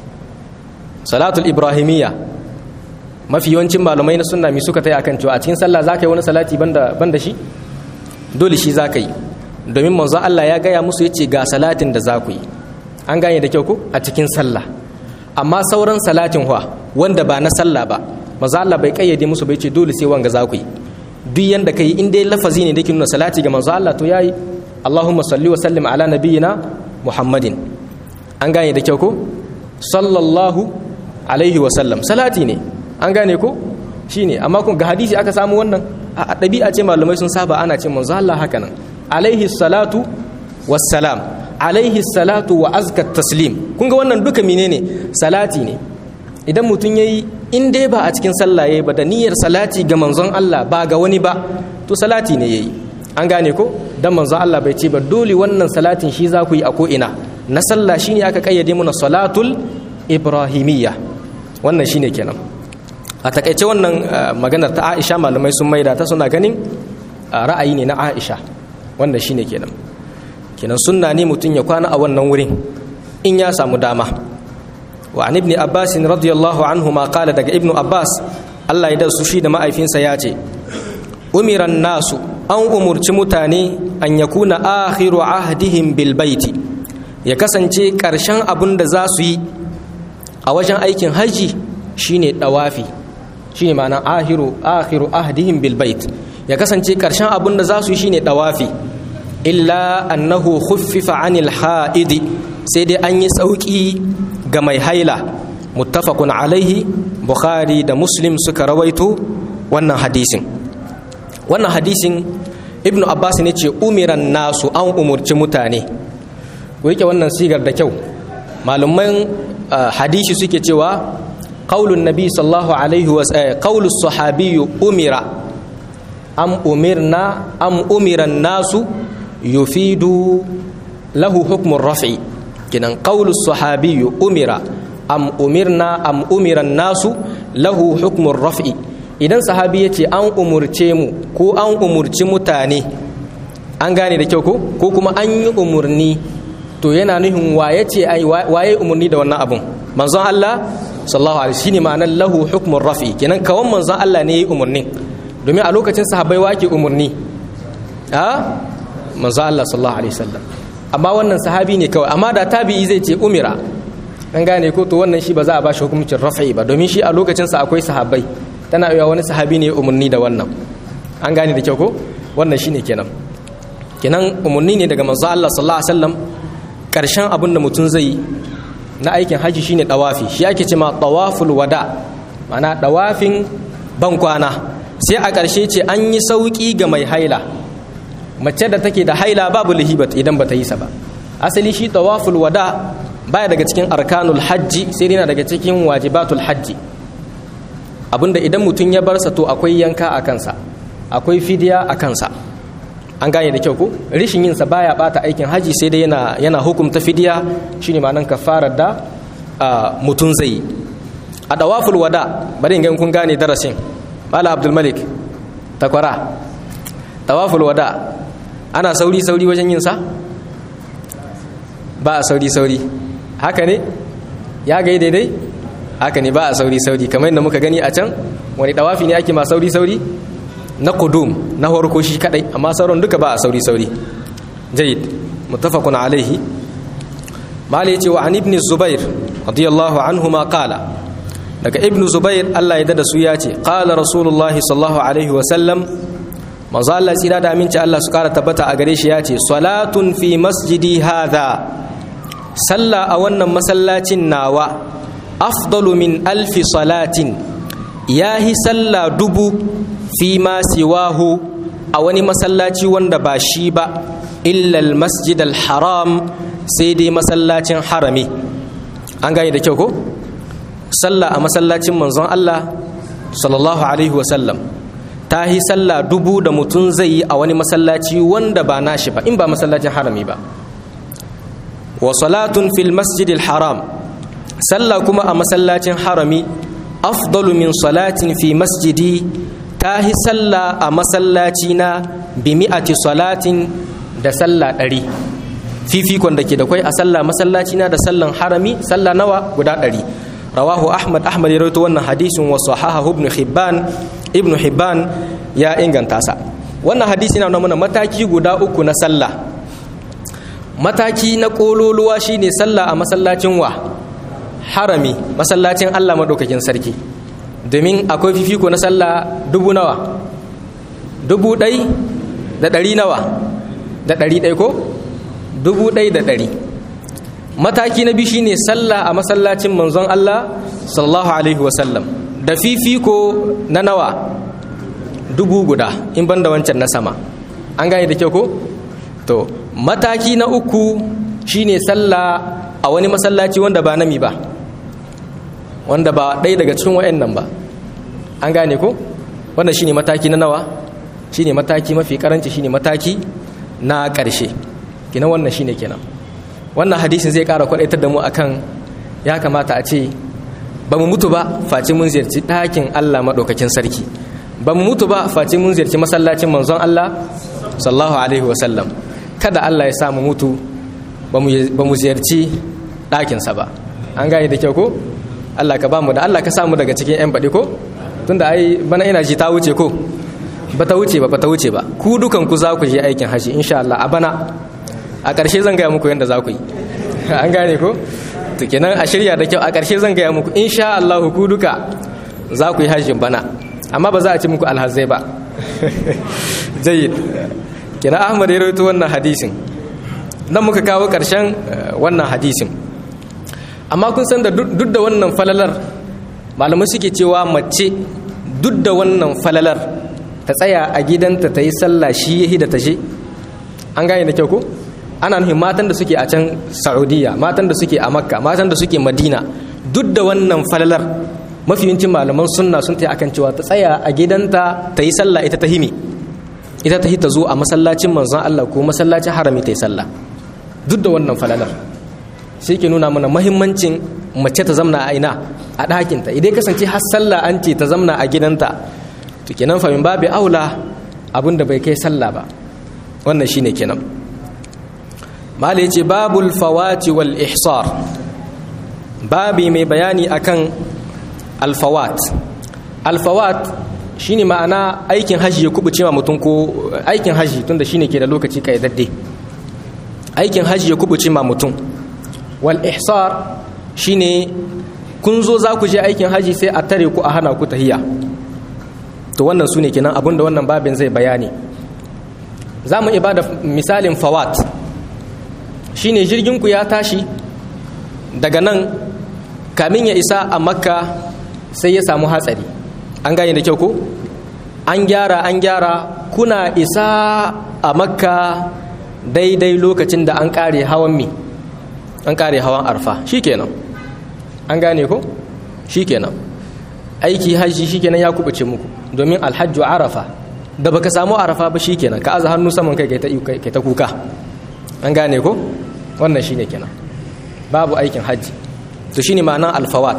salatul ibrahimiyya mafi yawancin malamai na sunna mi suka tayi akan cewa a cikin sallah zakai wani salati banda banda shi dole shi zakai domin manzo Allah ya gaya musu yace ga salatin da zaku yi an gane da kyau ko a cikin sallah amma sauran salatin huwa wanda ba na sallah ba manzo Allah bai kayyade musu bai ce dole sai wanga zaku yi duk yanda kai in dai lafazi ne da ke nuna salati ga manzo Allah to yayi Allahumma salli wa sallim ala nabiyyina Muhammadin an gane da kyau ko sallallahu alaihi wa sallam salati ne an gane ko shine amma kun ga hadisi aka samu wannan a ɗabi'a ce malamai sun saba ana ce manzo Allah haka nan alaihi salatu wassalam alaihi salatu wa azka taslim kun ga wannan duka menene salati ne idan mutum yayi in dai ba a cikin sallah yayi ba da niyyar salati ga manzon Allah ba ga wani ba to salati ne yayi an gane ko dan manzon Allah bai ce ba dole wannan salatin shi za ku yi a ko ina na sallah shine aka kayyade mana salatul ibrahimiyya wannan shine kenan a takaice wannan maganar ta Aisha malamai sun maida ta suna ganin ra'ayi ne na Aisha wannan shine kenan kenan sunna ne mutum ya kwana a wannan wurin in ya samu dama wa an ibn abbas radiyallahu anhu ma qala daga ibnu abbas Allah ya da su shi da ma'aifinsa ya ce umiran nasu an umurci mutane an yakuna akhiru ahdihim bil baiti ya kasance karshen abin da za su yi a wajen aikin haji shine dawafi shine ma'ana akhiru akhiru ahdihim bil bait ya kasance karshen abin da za su yi shine dawafi illa annahu khuffifa anil ha'idi sai dai an yi sauki ga mai haila muttafaqun alaihi bukhari da muslim suka rawaito wannan hadisin wannan hadisin ibnu abbas ne ce umiran nasu an umurci mutane ku yake wannan sigar da kyau malaman hadisi suke cewa qaulun nabi sallallahu alaihi wa qaulus sahabi umira am umirna am umiran nasu yufidu lahu hukmun raf'i kinan qaulus sahabi umira am umirna am umiran nasu lahu hukmun raf'i idan sahabi ya ce an umurce mu ko an umurci mutane an gane da kyau ko ko kuma an yi umurni to yana nuhin waye ce ai waye umurni da wannan abun manzon Allah sallallahu alaihi shine ma'anar lahu hukmun rafi kenan kawan manzon Allah ne yayi umurni domin a lokacin sahabbai wake umurni a manzon Allah sallallahu alaihi wasallam amma wannan sahabi ne kawai amma da tabi'i zai ce umira an gane ko to wannan shi ba za a ba shi hukuncin rafi ba domin shi a lokacin sa akwai sahabbai tana iya wani sahabi ne umarni da wannan an gane da kyau ko wannan shine kenan kenan umarni ne daga manzo Allah sallallahu alaihi wasallam karshen abin da mutum zai na aikin haji shine tawafi shi ake cewa tawaful wada mana dawafin bankwana sai a ƙarshe ce an yi sauƙi ga mai haila mace da take da haila babu lihibat idan bata yi sa ba asali shi tawaful wada baya daga cikin arkanul hajji sai dai daga cikin wajibatul hajji abinda idan mutum ya bar sa to akwai yanka a kansa akwai fidiya a kansa an gane da kyau ko rishin yin sa baya bata aikin haji sai dai yana yana hukumta fidiya shine ma'anan kafarar da mutum zai a dawaful wada bari in ga kun gane darasin mala abdul malik takwara tawaful wada ana sauri sauri wajen yin sa ba a sauri sauri haka ne ya gai daidai haka ne ba a sauri sauri kamar yadda muka gani a can wani dawafi ne ake ma sauri sauri na kudum na horko shi kadai amma sauran duka ba a sauri sauri jayyid muttafaqun alaihi mali yace wa an ibn zubair radiyallahu anhuma qala daga ibn zubair Allah ya dada su ya ce qala rasulullah sallallahu alaihi wa sallam manzo Allah tsira da aminci Allah su kara tabbata a gare shi ya ce salatun fi masjidi hadha sallah a wannan masallacin nawa afdalu min alfi salatin yahi sallah dubu fi ma siwahu a wani masallaci wanda ba shi ba illal masjid haram sai dai masallacin harami an gane da kyau ko sallah a masallacin manzon Allah sallallahu alaihi wasallam ta yi sallah dubu da mutum zai yi a wani masallaci wanda ba nashi ba in ba masallacin harami ba wa salatun fil masjid haram sallah kuma a masallacin harami afdalu min salatin fi masjidi ta yi sallah a masallaci na bi mi'ati salatin da sallah ɗari fifikon da ke da kwai a sallah masallaci na da sallan harami sallah nawa guda ɗari rawahu ahmad ahmad ya rawaito wannan hadisin wa sahaha ibn hibban ibn hibban ya inganta sa wannan hadisi na nuna mataki guda uku na sallah mataki na kololuwa shine sallah a masallacin wa harami masallacin Allah madaukakin sarki domin akwai fifiko na sallah dubu nawa dubu ɗai da ɗari nawa da ɗari ɗai ko dubu ɗai da ɗari mataki na biyu shine sallah a masallacin manzon Allah sallallahu alaihi wasallam da fifiko na nawa dubu guda in banda wancan na sama an gane da kyau ko to mataki na uku shine sallah a wani masallaci wanda ba nami ba wanda ba ɗaya daga cikin wa'annan ba an gane ko wannan shine mataki na nawa shine mataki mafi karanci shine mataki na ƙarshe kina wannan shine kenan wannan hadisin zai ƙara kwaɗaitar da mu akan ya kamata a ce ba mu mutu ba face mun ziyarci ɗakin Allah maɗaukakin sarki ba mu mutu ba face mun ziyarci masallacin manzon Allah sallallahu alaihi wasallam kada Allah ya sa mu mutu ba mu ziyarci ɗakinsa ba an gane da kyau ko Allah ka ba mu da Allah ka samu daga cikin 'yan baɗi ko tunda ai bana ina ji ta wuce ko ba ta wuce ba ba ta wuce ba ku dukan ku za ku je aikin haji insha Allah a bana a ƙarshe zan gaya muku yadda za ku yi an gane ko to kenan a shirya da kyau a ƙarshe zan gaya muku insha Allah ku duka za ku yi hajjin bana amma ba za a ci muku alhazai ba jayyid kenan Ahmad ya rawaito wannan hadisin nan muka kawo ƙarshen wannan hadisin amma kun san da duk da wannan falalar malamai suke cewa mace duk da wannan falalar ta tsaya a gidanta ta yi sallah shi yahi da ta je an gane da kyau ko ana nufin matan da suke a can saudiya matan da suke a makka matan da suke madina duk da wannan falalar mafiyancin malaman sunna sun ta akan cewa ta tsaya a gidanta ta yi sallah ita ta himi ita ta ta zo a masallacin manzon Allah ko masallacin harami ta yi sallah duk da wannan falalar sai ke nuna mana mahimmancin mace ta zamna a ina a ɗakinta idan kasance har sallah an ce ta zamna a gidanta to kenan famin babu aula abin da bai kai sallah ba wannan shine kenan mala yace babul fawati wal ihsar babi mai bayani akan alfawat alfawat shine ma'ana aikin haji ya kubuce ma mutum ko aikin haji tunda shine ke da lokaci kayyadadde aikin haji ya kubuce ma mutum wal ihsar shine kun zo za ku je aikin haji sai a tare ku a hana ku tahiya to wannan su ne kenan abinda wannan babin zai bayani za mu iya bada misalin fawat shine jirginku ya tashi daga nan kamin ya isa a makka sai ya samu hatsari an gane da kyau ko an gyara an gyara kuna isa a makka daidai lokacin da an kare hawan mi an kare hawan arfa shikenan an gane ko shikenan aiki hajji shikenan ya kubuce muku domin alhajju arafa da baka samu arafa ba shikenan ka aza hannu saman kai kai ta kuka an gane ko wannan shine kenan babu aikin hajji to shine ma'anar alfawat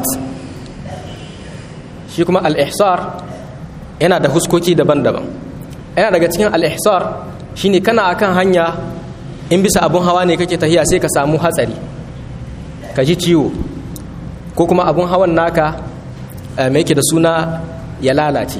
shi kuma al-ihsar yana da huskoki daban-daban yana daga cikin al-ihsar shine kana akan hanya in bisa abun hawa ne kake tahiya sai ka samu hatsari ka ji ciwo ko kuma abun hawan naka mai yake da suna ya lalace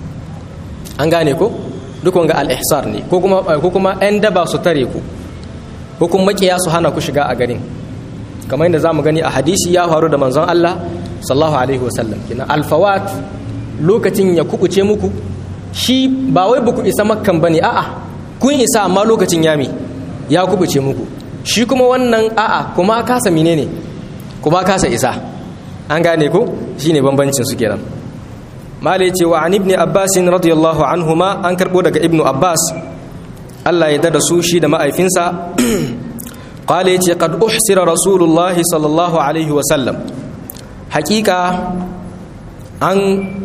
an gane ko duk wanga al-ihsar ne ko kuma ko kuma ɗan daba su tare ku ko kuma makiya su hana ku shiga a garin kamar yadda zamu gani a hadisi ya faru da manzon Allah sallallahu alaihi wasallam kina alfawat lokacin ya kubuce muku shi ba wai baku isa makkan bane a'a kun isa amma lokacin yami ya kubuce muku shi kuma wannan a'a kuma kasa menene kuma kasa isa an gane ko shine bambancin su kenan malai ce wa an ibn abbas radiyallahu anhuma an karbo daga ibnu abbas Allah ya dada su shi da ma'aifinsa qala yace qad uhsira rasulullahi sallallahu alaihi wa sallam hakika an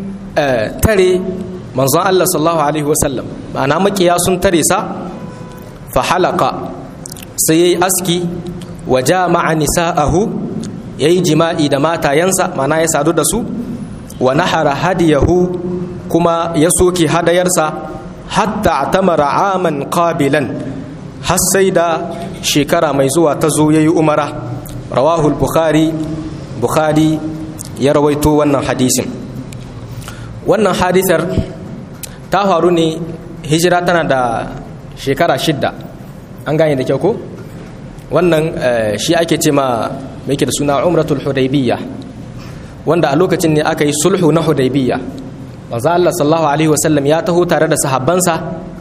tare manzon Allah sallallahu alaihi wa sallam ma'ana makiya sun tare sa fa halaka sai yayi aski wa jama'a nisa'ahu yayi jima'i da matayansa ma'ana ya sadu da su wa nahara hadiyahu kuma ya soke hadayarsa hatta tamara aman qabilan har sai da shekara mai zuwa ta zo yayi umara rawahul bukhari bukhari ya rawaito wannan hadisin wannan hadisar ta faru ne hijira tana da shekara shidda an gane da kyau ko wannan shi ake ce ma mai da suna umratul hudaybiyya wanda a lokacin ne aka yi sulhu na hudaybiyya manzo Allah sallallahu alaihi wasallam ya taho tare da sahabbansa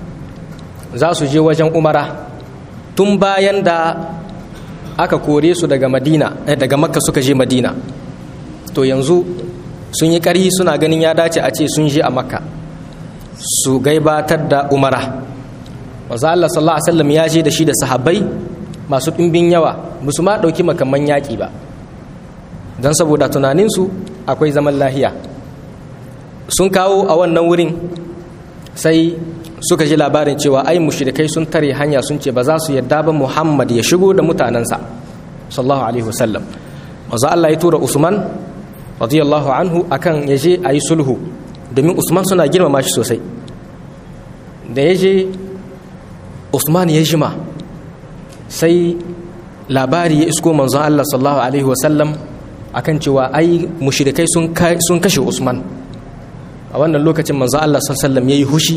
za su je wajen umara tun bayan da aka kore su daga madina daga makka suka je madina to yanzu sun yi ƙarhi suna ganin ya dace a ce sun je a makka su gaibatar da umara manzo Allah sallallahu alaihi wasallam ya je da shi da sahabbai masu ɗimbin yawa musu ma ɗauki makamman yaƙi ba don saboda tunaninsu akwai zaman lahiya sun kawo a wannan wurin sai suka ji labarin cewa ai mushrikai sun tare hanya sun ce ba za su yadda ba Muhammad ya shigo da mutanensa sallallahu alaihi wasallam manzo Allah ya tura Usman radiyallahu anhu akan ya je a yi sulhu domin Usman suna girmama shi sosai da ya je Usman ya jima sai labari ya isko manzon Allah sallallahu alaihi wasallam akan cewa ai mushrikai sun kashe Usman a wannan lokacin manzon Allah sallallahu alaihi wasallam yayi hushi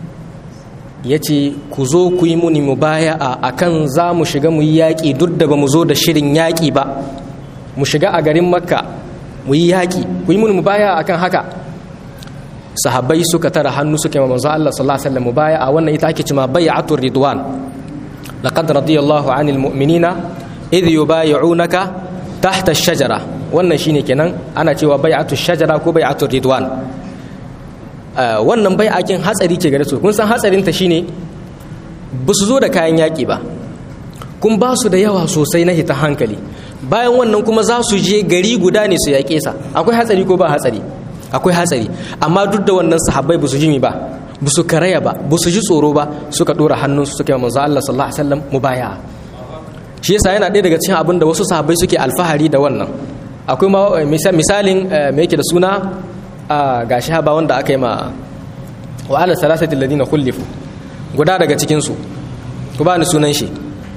yace ku zo ku yi muni mubaya'a akan za mu shiga mu yi yaƙi duk da ba mu zo da shirin yaƙi ba mu shiga a garin makka mu yi yaƙi ku yi muni mubaya'a akan haka sahabbai suka tara hannu suka yi manzon Allah sallallahu alaihi wasallam mubaya'a wannan ita ake cewa bai'atul ridwan laqad radiyallahu 'anil mu'minina idh yubay'unaka tahta ash-shajara wannan shine kenan ana cewa bai'atul shajara ko bai'atul ridwan wannan bai'akin hatsari ke gare su kun san hatsarin ta shine ba su zo da kayan yaki ba kun ba su da yawa sosai na hita hankali bayan wannan kuma za su je gari guda ne su yaƙe sa akwai hatsari ko ba hatsari akwai hatsari amma duk da wannan sahabbai ba su jimi ba ba su karaya ba ba su ji tsoro ba suka dora hannun su suka yi manzo Allah sallallahu alaihi wasallam mubaya'a shi yasa yana ɗaya daga cikin abin da wasu sahabbai suke alfahari da wannan akwai ma misalin me yake da suna a gashi haba wanda aka yi ma wa ala salasati alladhina khulifu guda daga cikin su ku ba ni sunan shi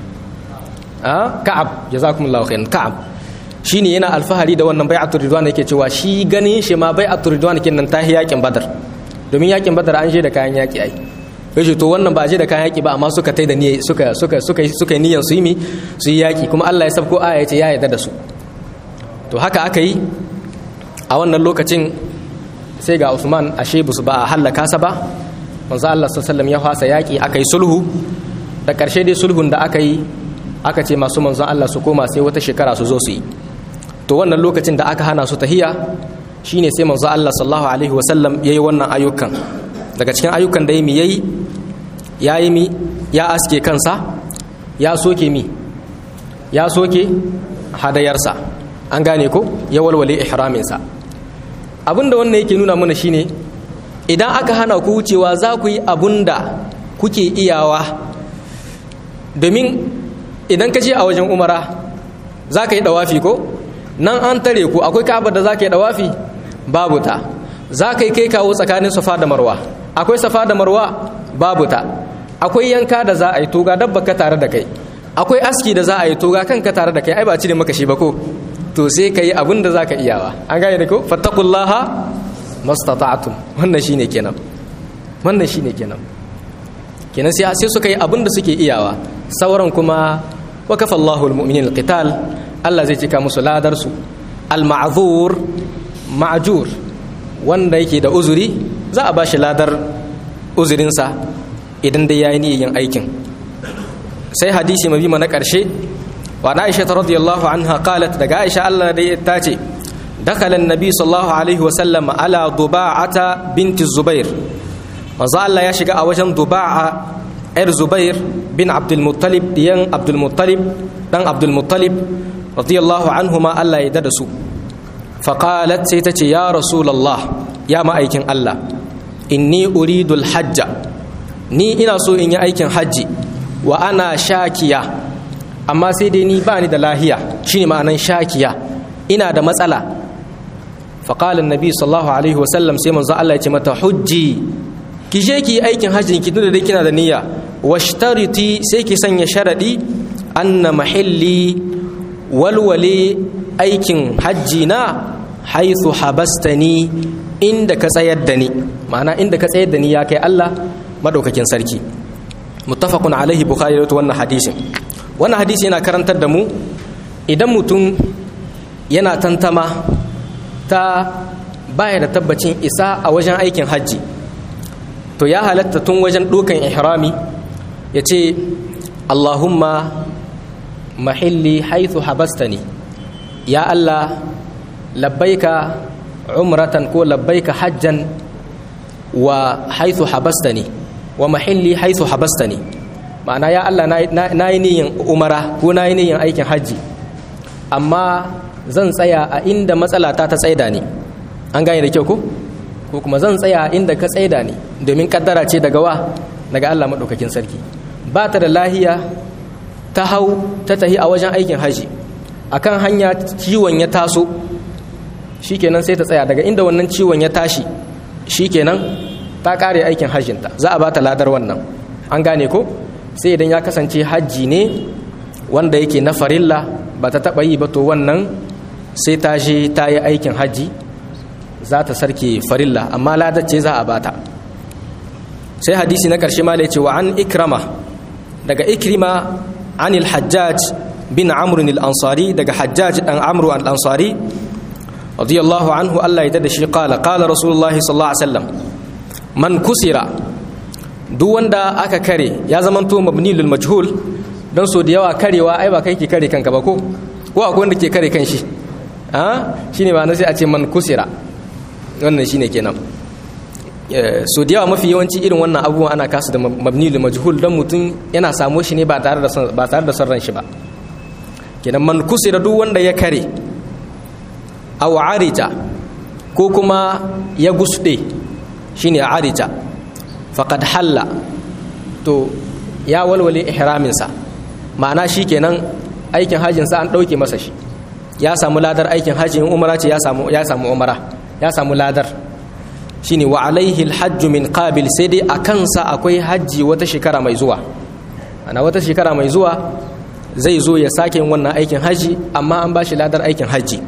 a ka'ab jazakumullahu khairan ka'ab shine yana alfahari da wannan bai'atul ridwan yake cewa shi ganin shi ma bai'atul ridwan kenan ta yakin badar domin yakin badar an je da kayan yaki ai yace to wannan ba je da kayan yaki ba amma suka tai da niyya suka suka suka suka yi niyyar su yi mi su yi yaki kuma Allah ya sabko aya yace ya yarda da su to haka aka yi a wannan lokacin sai ga Usman ashe busu ba a hallaka sa ba manzo Allah sallallahu ya fasa yaki aka yi sulhu da karshe dai sulhun da aka yi aka ce masu manzo Allah su koma sai wata shekara su zo su yi to wannan lokacin da aka hana su tahiya shine sai manzo Allah sallallahu alaihi wasallam yayi wannan ayyukan daga cikin ayyukan da yayi yayi yayi mi ya aske kansa ya soke mi ya soke hadayarsa an gane ko ya walwale ihraminsa abinda wannan yake nuna mana shine idan aka hana ku wucewa za ku yi abunda kuke iyawa domin idan ka je a wajen umara za ka yi dawafi ko nan an tare ku akwai kabar da za ka yi dawafi babu ta za ka yi kai kawo tsakanin safa da marwa akwai safa da marwa babu ta akwai yanka da za a yi toga dabba ka tare da kai akwai aski da za a yi toga kanka tare da kai ai ba cire maka shi ba ko to sai ka yi abin da za ka iyawa an gane da ko fattakullaha mastata'tum wannan shine kenan wannan shine kenan kenan sai sai suka yi abin da suke iyawa sauran kuma wa kafa Allahu almu'minin alqital Allah zai cika musu ladar su alma'zur ma'jur wanda yake da uzuri za a bashi ladar uzurinsa idan dai yayi niyyar aikin sai hadisi mabi na karshe wa Aisha radiyallahu anha qalat daga Aisha Allah da ta ce دخل النبي صلى الله عليه وسلم على ضباعة بنت الزبير manzo Allah ya shiga a wajen Duba'a ‘yar Zubair bin Abdulmuttalib diyan Abdulmuttalib ɗan Abdulmuttalib radiyallahu anhu ma Allah ya dada su faƙalat sai ta ce ya Rasulallah ya ma'aikin Allah inni uridul hajja ni ina so in yi aikin hajji wa ana shakiya amma sai dai ni ba ni da lahiya shine ma'anan shakiya ina da matsala faƙalin nabi sallallahu alaihi wasallam sai manzo Allah ya ce mata hujji ki je ki yi aikin hajjin ki da dai kina da niyya washtariti sai ki sanya sharadi anna mahalli walwale aikin hajji na haithu habastani inda ka tsayar da ni ma'ana inda ka tsayar da ni ya kai Allah madaukakin sarki muttafaqun alaihi bukhari da wannan hadisin wannan hadisi yana karantar da mu idan mutum yana tantama ta baya da tabbacin isa a wajen aikin hajji to ya halatta tun wajen dukan ihrami ya ce allahumma mahilli haithu habastani ya allah labbaika umratan ko labbaika hajjan wa haithu habastani wa mahilli haithu habastani ma'ana ya allah na yi niyin umara ko na yi niyin aikin hajji amma zan tsaya a inda matsalata ta tsaida ne an gane da kyau ko ko kuma zan tsaya inda ka tsaida ne domin kaddara ce daga wa daga Allah maɗaukakin sarki ba ta da lahiya ta hau ta tahi a wajen aikin haji akan hanya ciwon ya taso shikenan sai ta tsaya daga inda wannan ciwon ya tashi shikenan ta kare aikin hajjinta za a ba ta ladar wannan an gane ko sai idan ya kasance hajji ne wanda yake na farilla ba ta taɓa yi ba to wannan sai ta je ta yi aikin hajji za ta sarke farilla amma ladace za a bata sai hadisi na ƙarshe ma da ce wa an ikrama daga ikrima anil hajjaj bin amr al-ansari daga hajjaj dan amru al-ansari radiyallahu anhu Allah ya da shi qala qala rasulullah sallallahu alaihi wasallam man kusira duk wanda aka kare ya zamanto mabni lil majhul dan so da yawa karewa ai ba kai ke kare kanka ba ko ko akwai wanda ke kare kanshi a shine ba na sai a ce man kusira wannan shine kenan so da yawa mafi yawanci irin wannan abubuwan ana kasu da mabni lil majhul dan mutum yana samo shi ne ba tare da ba tare da son ran shi ba kenan man kusira duk wanda ya kare aw arija ko kuma ya gusde shine arija faqad halla to ya walwale ihramin sa ma'ana shikenan aikin hajjin sa an dauke masa shi ya samu ladar aikin hajji in umara ce ya samu ya samu umara ya samu ladar shine wa alaihi alhajj min qabil sai dai a kansa akwai hajji wata shekara mai zuwa ana wata shekara mai zuwa zai zo ya sake wannan aikin hajji amma an bashi ladar aikin hajji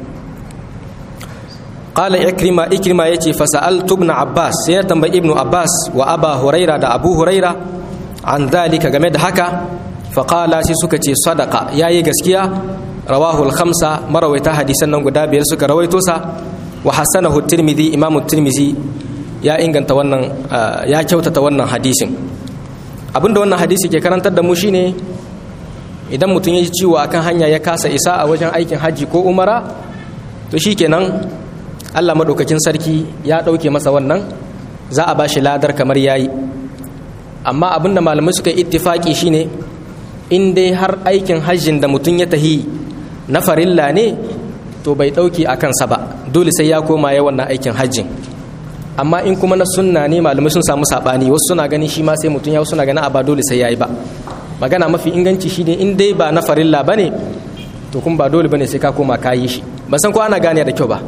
qala ikrima ikrima yace fa sa'altu ibn abbas sai ya tambayi ibnu abbas wa aba huraira da abu huraira an dalika game da haka fa qala sai suka ce sadaqa yayi gaskiya rawahu al-khamsa marawaita hadisan nan guda biyar suka rawaito sa wa hasanahu tirmidhi imam tirmidhi ya inganta wannan ya kyautata wannan hadisin abinda wannan hadisi ke karantar da mu shine idan mutum ya ji ciwo akan hanya ya kasa isa a wajen aikin haji ko umara to shikenan Allah maɗaukakin sarki ya ɗauke masa wannan za a ba shi ladar kamar yayi amma abin da malamai suka yi ittifaki shine in dai har aikin hajjin da mutum ya tahi na farilla ne to bai ɗauke a kansa ba dole sai ya koma ya wannan aikin hajjin amma in kuma na sunna ne malamai sun samu saɓani wasu suna ganin shi ma sai mutum ya suna ganin a ba dole sai ya yi ba magana mafi inganci shine in dai ba na farilla ba ne to kuma ba dole ba ne sai ka koma ka yi shi ba san ko ana gane da kyau ba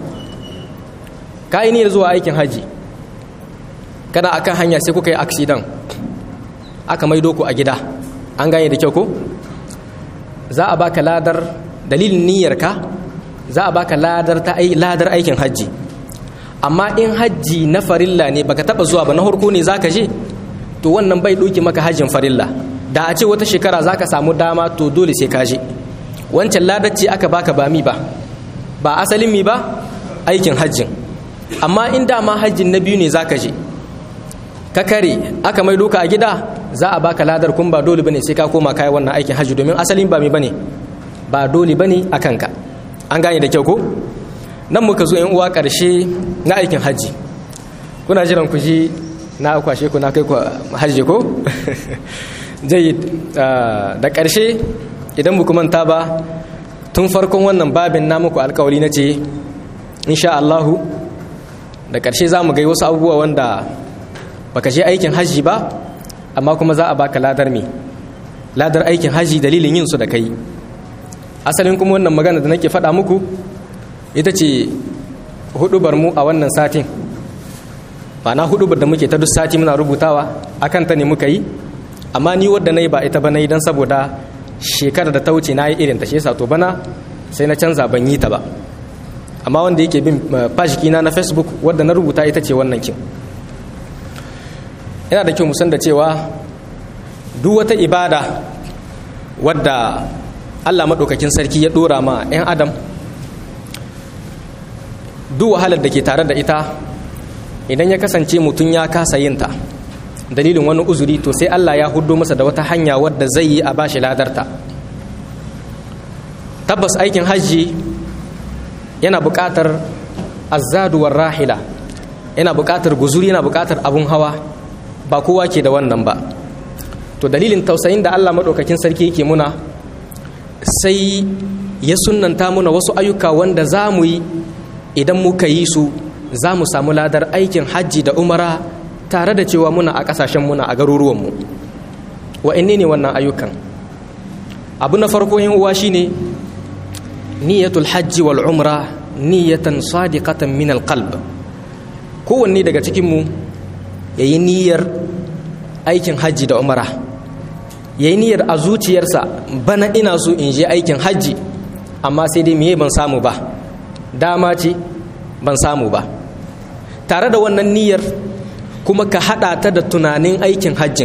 ka yi niyyar zuwa aikin hajji kana akan hanya sai kuka yi accident aka maido ku a gida an gane da kyau ko za a baka ladar dalilin niyyarka za a baka ladar ta ladar aikin hajji amma in hajji na farilla ne baka taba zuwa ba na harko ne zaka je to wannan bai doki maka hajjin farilla da a ce wata shekara zaka samu dama to dole sai ka je wancan ladar ce aka baka ba mi ba ba asalin mi ba aikin hajjin amma in dama hajjin na biyu ne zaka je ka kare aka mai doka a gida za a baka ladar kun ba dole bane sai ka koma kai wannan aikin hajji domin asalin ba mi bane ba dole bane a kanka an gane da kyau ko nan muka zo yan uwa karshe na aikin hajji kuna jiran ku ji na kwashe ku na kai ku hajji ko jayyid da karshe idan muku manta ba tun farkon wannan babin na muku alkawari na ce insha Allahu da karshe za mu gai wasu abubuwa wanda baka je aikin hajji ba amma kuma za a baka ladar me ladar aikin hajji dalilin yin su da kai asalin kuma wannan magana da nake faɗa muku ita ce hudubar mu a wannan satin na hudubar da muke ta duk sati muna rubutawa akan ta ne muka yi amma ni wadda na yi ba ita ba na yi don saboda shekarar da ta wuce na yi irin ta shi yasa to bana sai na canza ban yi ta ba amma wanda yake bin fashikina na facebook wadda na rubuta ita ce wannan kin yana da kyau musan da cewa duk wata ibada wadda allah maɗaukakin sarki ya ɗora ma 'yan adam duk wahalar da ke tare da ita idan ya kasance mutum ya kasa yinta dalilin wani uzuri to sai allah ya hudo masa da wata hanya wadda zai yi a bashi ladarta tabbas aikin hajji yana buƙatar azzaduwar rahila yana buƙatar guzuri yana buƙatar abun hawa ba kowa ke da wannan ba to dalilin tausayin da Allah maɗaukakin sarki yake muna sai ya sunanta muna wasu ayyuka wanda za mu yi idan muka yi su za mu samu ladar aikin hajji da umara tare da cewa muna a ƙasashen muna a garuruwanmu wa'inne ne wannan ayyukan abu na farko yin uwa shine niyyatul hajji wal umra niyyatan sadiqatan min alqalb kowanne daga cikinmu ya yi niyyar aikin hajji da umara ya yi niyyar a zuciyarsa bana ina so in je aikin hajji amma sai dai miye ban samu ba dama ce ban samu ba tare da wannan niyyar kuma ka haɗa ta da tunanin aikin hajjin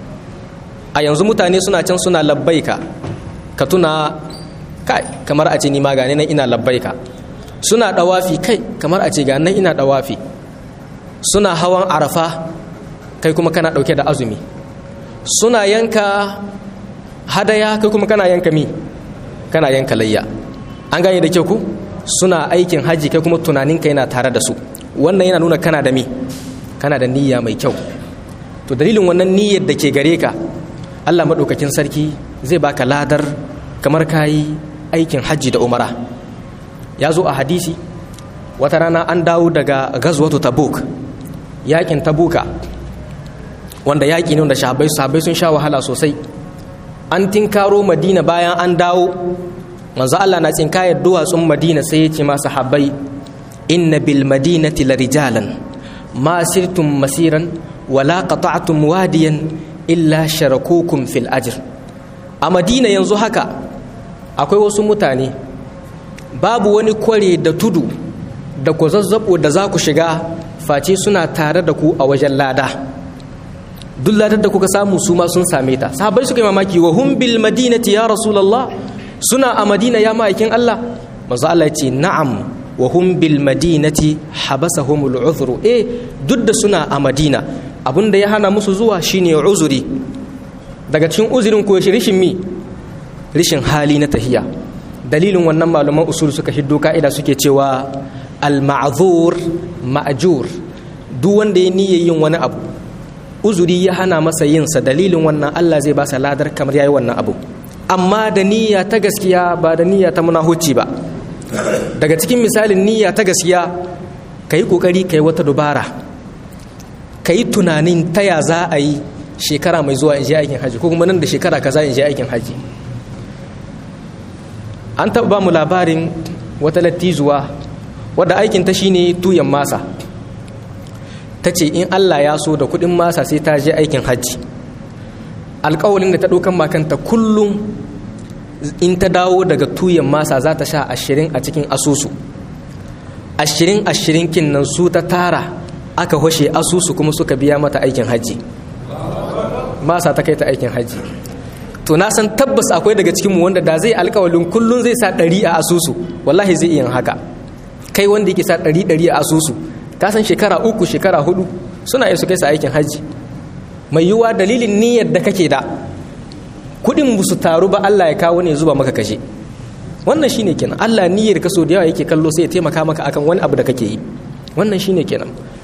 a yanzu mutane suna can suna labbaika ka tuna kai kamar a ce ni ma gane nan ina labbaika suna ɗawafi kai kamar a ce ga nan ina ɗawafi suna hawan arafa kai kuma kana ɗauke da azumi suna yanka hadaya kai kuma kana yanka mi kana yanka layya an gane da kyau ku suna aikin haji kai kuma tunaninka yana tare da su wannan yana nuna kana da mi kana da niyya mai kyau to dalilin wannan niyyar da ke gare ka allah maɗaukakin sarki zai baka ladar kamar ka yi aikin hajji da umara ya zo a hadisi wata rana an dawo daga gazwatu tabuk yakin tabuka wanda yaƙi ne wanda shahabai sahabai sun sha wahala sosai an tinkaro madina bayan an dawo manzo Allah na tsinkayar duwatsun madina sai ya ce ma sahabbai inna bil madinati la rijalan ma sirtum masiran wala qata'tum wadiyan illa sharakukum fil ajr a madina yanzu haka akwai wasu mutane babu wani kware da tudu da ku zazzabo da za ku shiga face suna tare da ku a wajen lada duk ladar da kuka samu su ma sun same ta sahabbai suka yi mamaki wa hum bil madinati ya rasulullah suna a madina ya ma'aikin Allah manzo Allah ya ce na'am wa hum bil madinati habasahumul uzru eh duk da suna a madina abinda ya hana musu zuwa shine uzuri daga cikin uzurin ko shi rishin mi rishin hali na tahiya dalilin wannan malaman usul suka hiddo ka'ida suke cewa al-ma'zur ma'jur duk wanda ya niyya yin wani abu uzuri ya hana masa yin sa dalilin wannan Allah zai ba sa ladar kamar yayi wannan abu amma da niyya ta gaskiya ba da niyya ta munahuci ba daga cikin misalin niyya ta gaskiya kai kokari kai wata dubara kai tunanin taya za a yi shekara mai zuwa in je aikin haji ko kuma nan da shekara kaza in je aikin haji an taɓa ba mu labarin wata lattizuwa wadda aikinta shine tuyan masa ta ce in allah ya so da kuɗin masa sai ta je aikin hajji alƙawalin da ta ɗaukan makanta kullum in ta dawo daga tuyan masa za ta sha ashirin a cikin asusu ashirin ashirin kin nan su ta tara aka hoshe asusu kuma suka biya mata aikin hajji masa ta kai ta aikin hajji to na san tabbas akwai daga cikinmu wanda da zai alkawalin kullum zai sa ɗari a asusu wallahi zai iya haka kai wanda yake sa ɗari ɗari a asusu ka san shekara uku shekara hudu suna iya su kai sa aikin hajji mai yiwuwa dalilin niyyar da kake da kuɗin ba su taru ba Allah ya kawo ne zuba maka kashe wannan shine kenan Allah niyyar ka so da yawa yake kallo sai ya taimaka maka akan wani abu da kake yi wannan shine kenan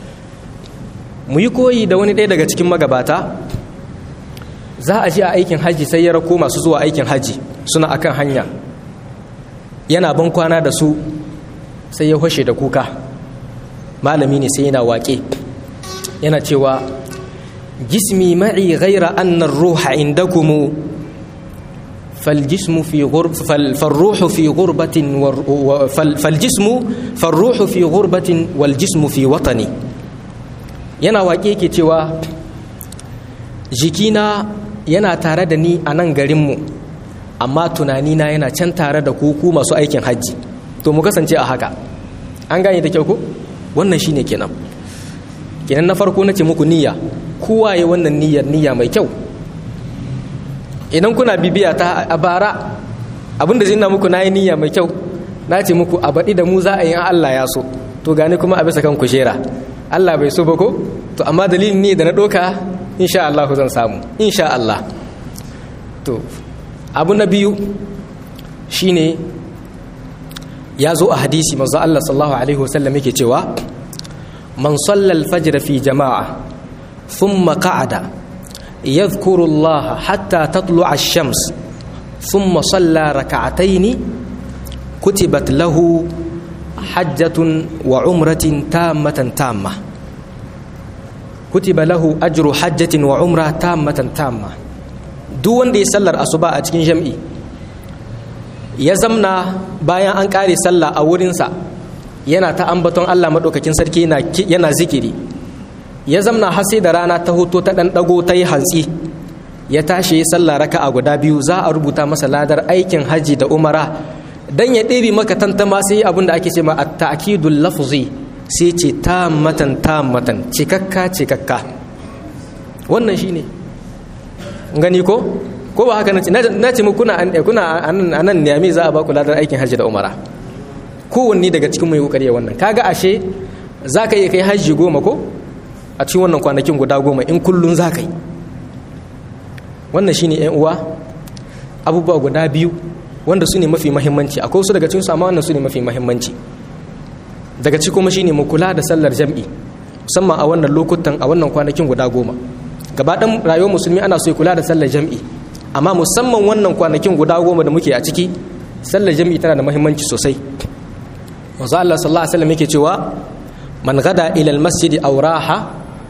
mu yi koyi da wani ɗaya daga cikin magabata za a ji a aikin hajji sai ya rako masu zuwa aikin hajji suna akan hanya yana ban kwana da su sai ya hoshe da kuka malami ne sai yana waƙe yana cewa jismi ma'i ghaira annar ruha indakumu فالجسم في غرب فالروح في غربة فالجسم فالروح في غربة والجسم في وطني yana waƙe ke cewa jikina yana tare da ni a nan garinmu amma tunanina yana can tare da kuku masu aikin hajji to mu kasance a haka an gane da kyau ko wannan shine kenan kenan na farko nace muku niyya kowa ya wannan niyyar niyya mai kyau idan kuna bibiya ta a bara abinda zai na muku nayi niyya mai kyau na ce muku a baɗi da mu za a yi Allah ya so to gani kuma a bisa kan kujera Allah bai so ba ko to amma dalilin ne da na ɗoka insha Allah zan samu insha Allah to abu na biyu shine ya zo a hadisi manzo Allah sallallahu alaihi wasallam yake cewa man salla al-fajr fi jama'a thumma qa'ada yadhkuru Allah hatta tatlu'a ash-shams thumma salla rak'atayn kutibat lahu hajjatun wa umratin tammatan tamma kutiba lahu ajru hajjatin wa umra tammatan tamma duk wanda ya sallar asuba a cikin jam'i ya zamna bayan an kare sallah a wurinsa yana ta ambaton Allah maɗaukakin sarki yana zikiri ya zamna har sai da rana ta hoto ta ɗan ɗago ta yi hantsi ya tashi ya sallah raka a guda biyu za a rubuta masa ladar aikin haji da umara dan ya ɗebe maka tantama sai abin da ake ce ma at-ta'kidul lafzi sai ce tammatan tammatan cikakka cikakka wannan shine gani ko ko ba haka nace na ce muku kuna kuna anan ne me za a ba ku ladar aikin hajji da umara kowanne daga cikin mai kokari wannan kaga ashe zaka iya kai hajji goma ko a cikin wannan kwanakin guda goma in kullun zaka yi wannan shine ƴan uwa abubuwa guda biyu wanda su ne mafi mahimmanci akwai wasu daga cikin su amma wannan su ne mafi mahimmanci daga ci kuma shine mu kula da sallar jam'i musamman a wannan lokutan a wannan kwanakin guda goma gaba ɗan rayuwar musulmi ana so ya kula da sallar jam'i amma musamman wannan kwanakin guda goma da muke a ciki sallar jam'i tana da muhimmanci sosai manzo Allah sallallahu alaihi wasallam yake cewa man gada ila almasjid aw raha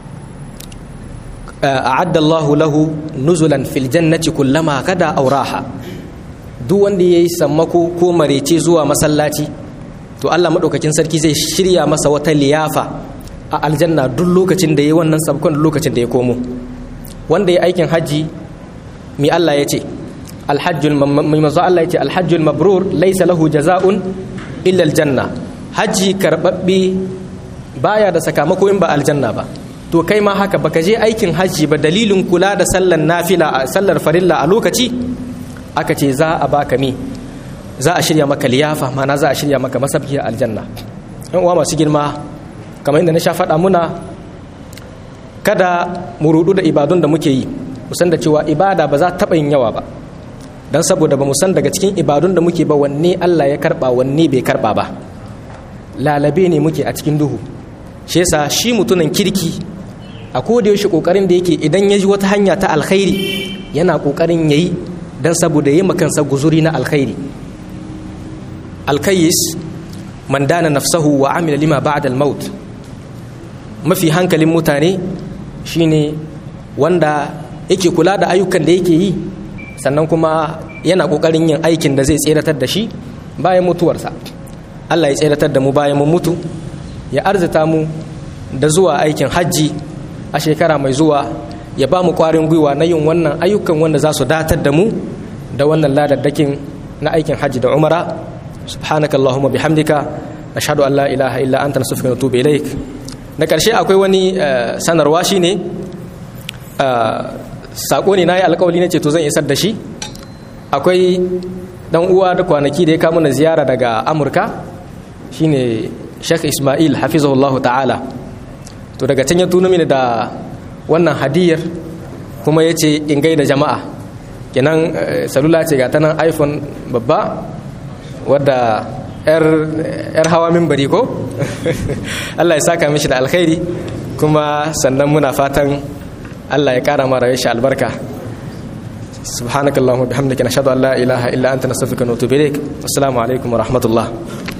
a'adda Allahu lahu nuzulan fil jannati kullama gada aw raha duk wanda yayi sammako ko marece zuwa masallaci to Allah madaukakin sarki zai shirya masa wata liyafa a aljanna duk lokacin da yayi wannan sabkon lokacin da ya komo wanda ya aikin hajji mi Allah ya ce alhajjul mai mazu Allah ya ce alhajjul mabrur laisa lahu jaza'un illa aljanna hajji karbabbe baya da sakamako in ba aljanna ba to kai ma haka baka je aikin hajji ba dalilin kula da sallar nafila sallar farilla a lokaci aka ce za a baka mi za a shirya maka liyafa mana za a shirya maka masabki a aljanna yan uwa masu girma kamar inda na sha faɗa muna kada mu rudu da ibadun da muke yi musan da cewa ibada ba za taɓa yin yawa ba don saboda ba mu san daga cikin ibadun da muke ba wanne Allah ya karɓa wanne bai karɓa ba lalabe ne muke a cikin duhu shi yasa shi mutumin kirki a koda yaushe kokarin da yake idan ya ji wata hanya ta alkhairi yana kokarin yayi dan saboda yi makansa guzuri na alkhairi alkayis man dana nafsahu wa amila lima ba'da al-maut mafi hankalin mutane shine wanda yake kula da ayyukan da yake yi sannan kuma yana kokarin yin aikin da zai tseratar da shi bayan mutuwarsa Allah ya tseratar da mu bayan mun mutu ya arzita mu da zuwa aikin hajji a shekara mai zuwa ya ba mu kwarin gwiwa na yin wannan ayyukan wanda za su datar da mu da wannan ladaddakin na aikin hajji da umara subhanakallahumma bihamdika ashhadu an la ilaha illa anta nastaghfiruka wa natubu ilaik na ƙarshe akwai wani sanarwa shi ne saƙo ne na yi alkawali na ceto zan isar da shi akwai ɗan uwa da kwanaki da ya kama na ziyara daga amurka shine sheikh ismail hafizahullah ta'ala to daga can ya tuna mini da wannan hadiyar kuma ya ce in gaida jama'a kenan salula ce ga ta nan iphone babba wadda yar hawa mimbari ko Allah ya saka mishi da alkhairi kuma sannan muna fatan Allah ya kara mara shi albarka subhanakallahumma bihamdika nashhadu an la ilaha illa anta nastaghfiruka wa natubu ilaik assalamu alaikum wa rahmatullah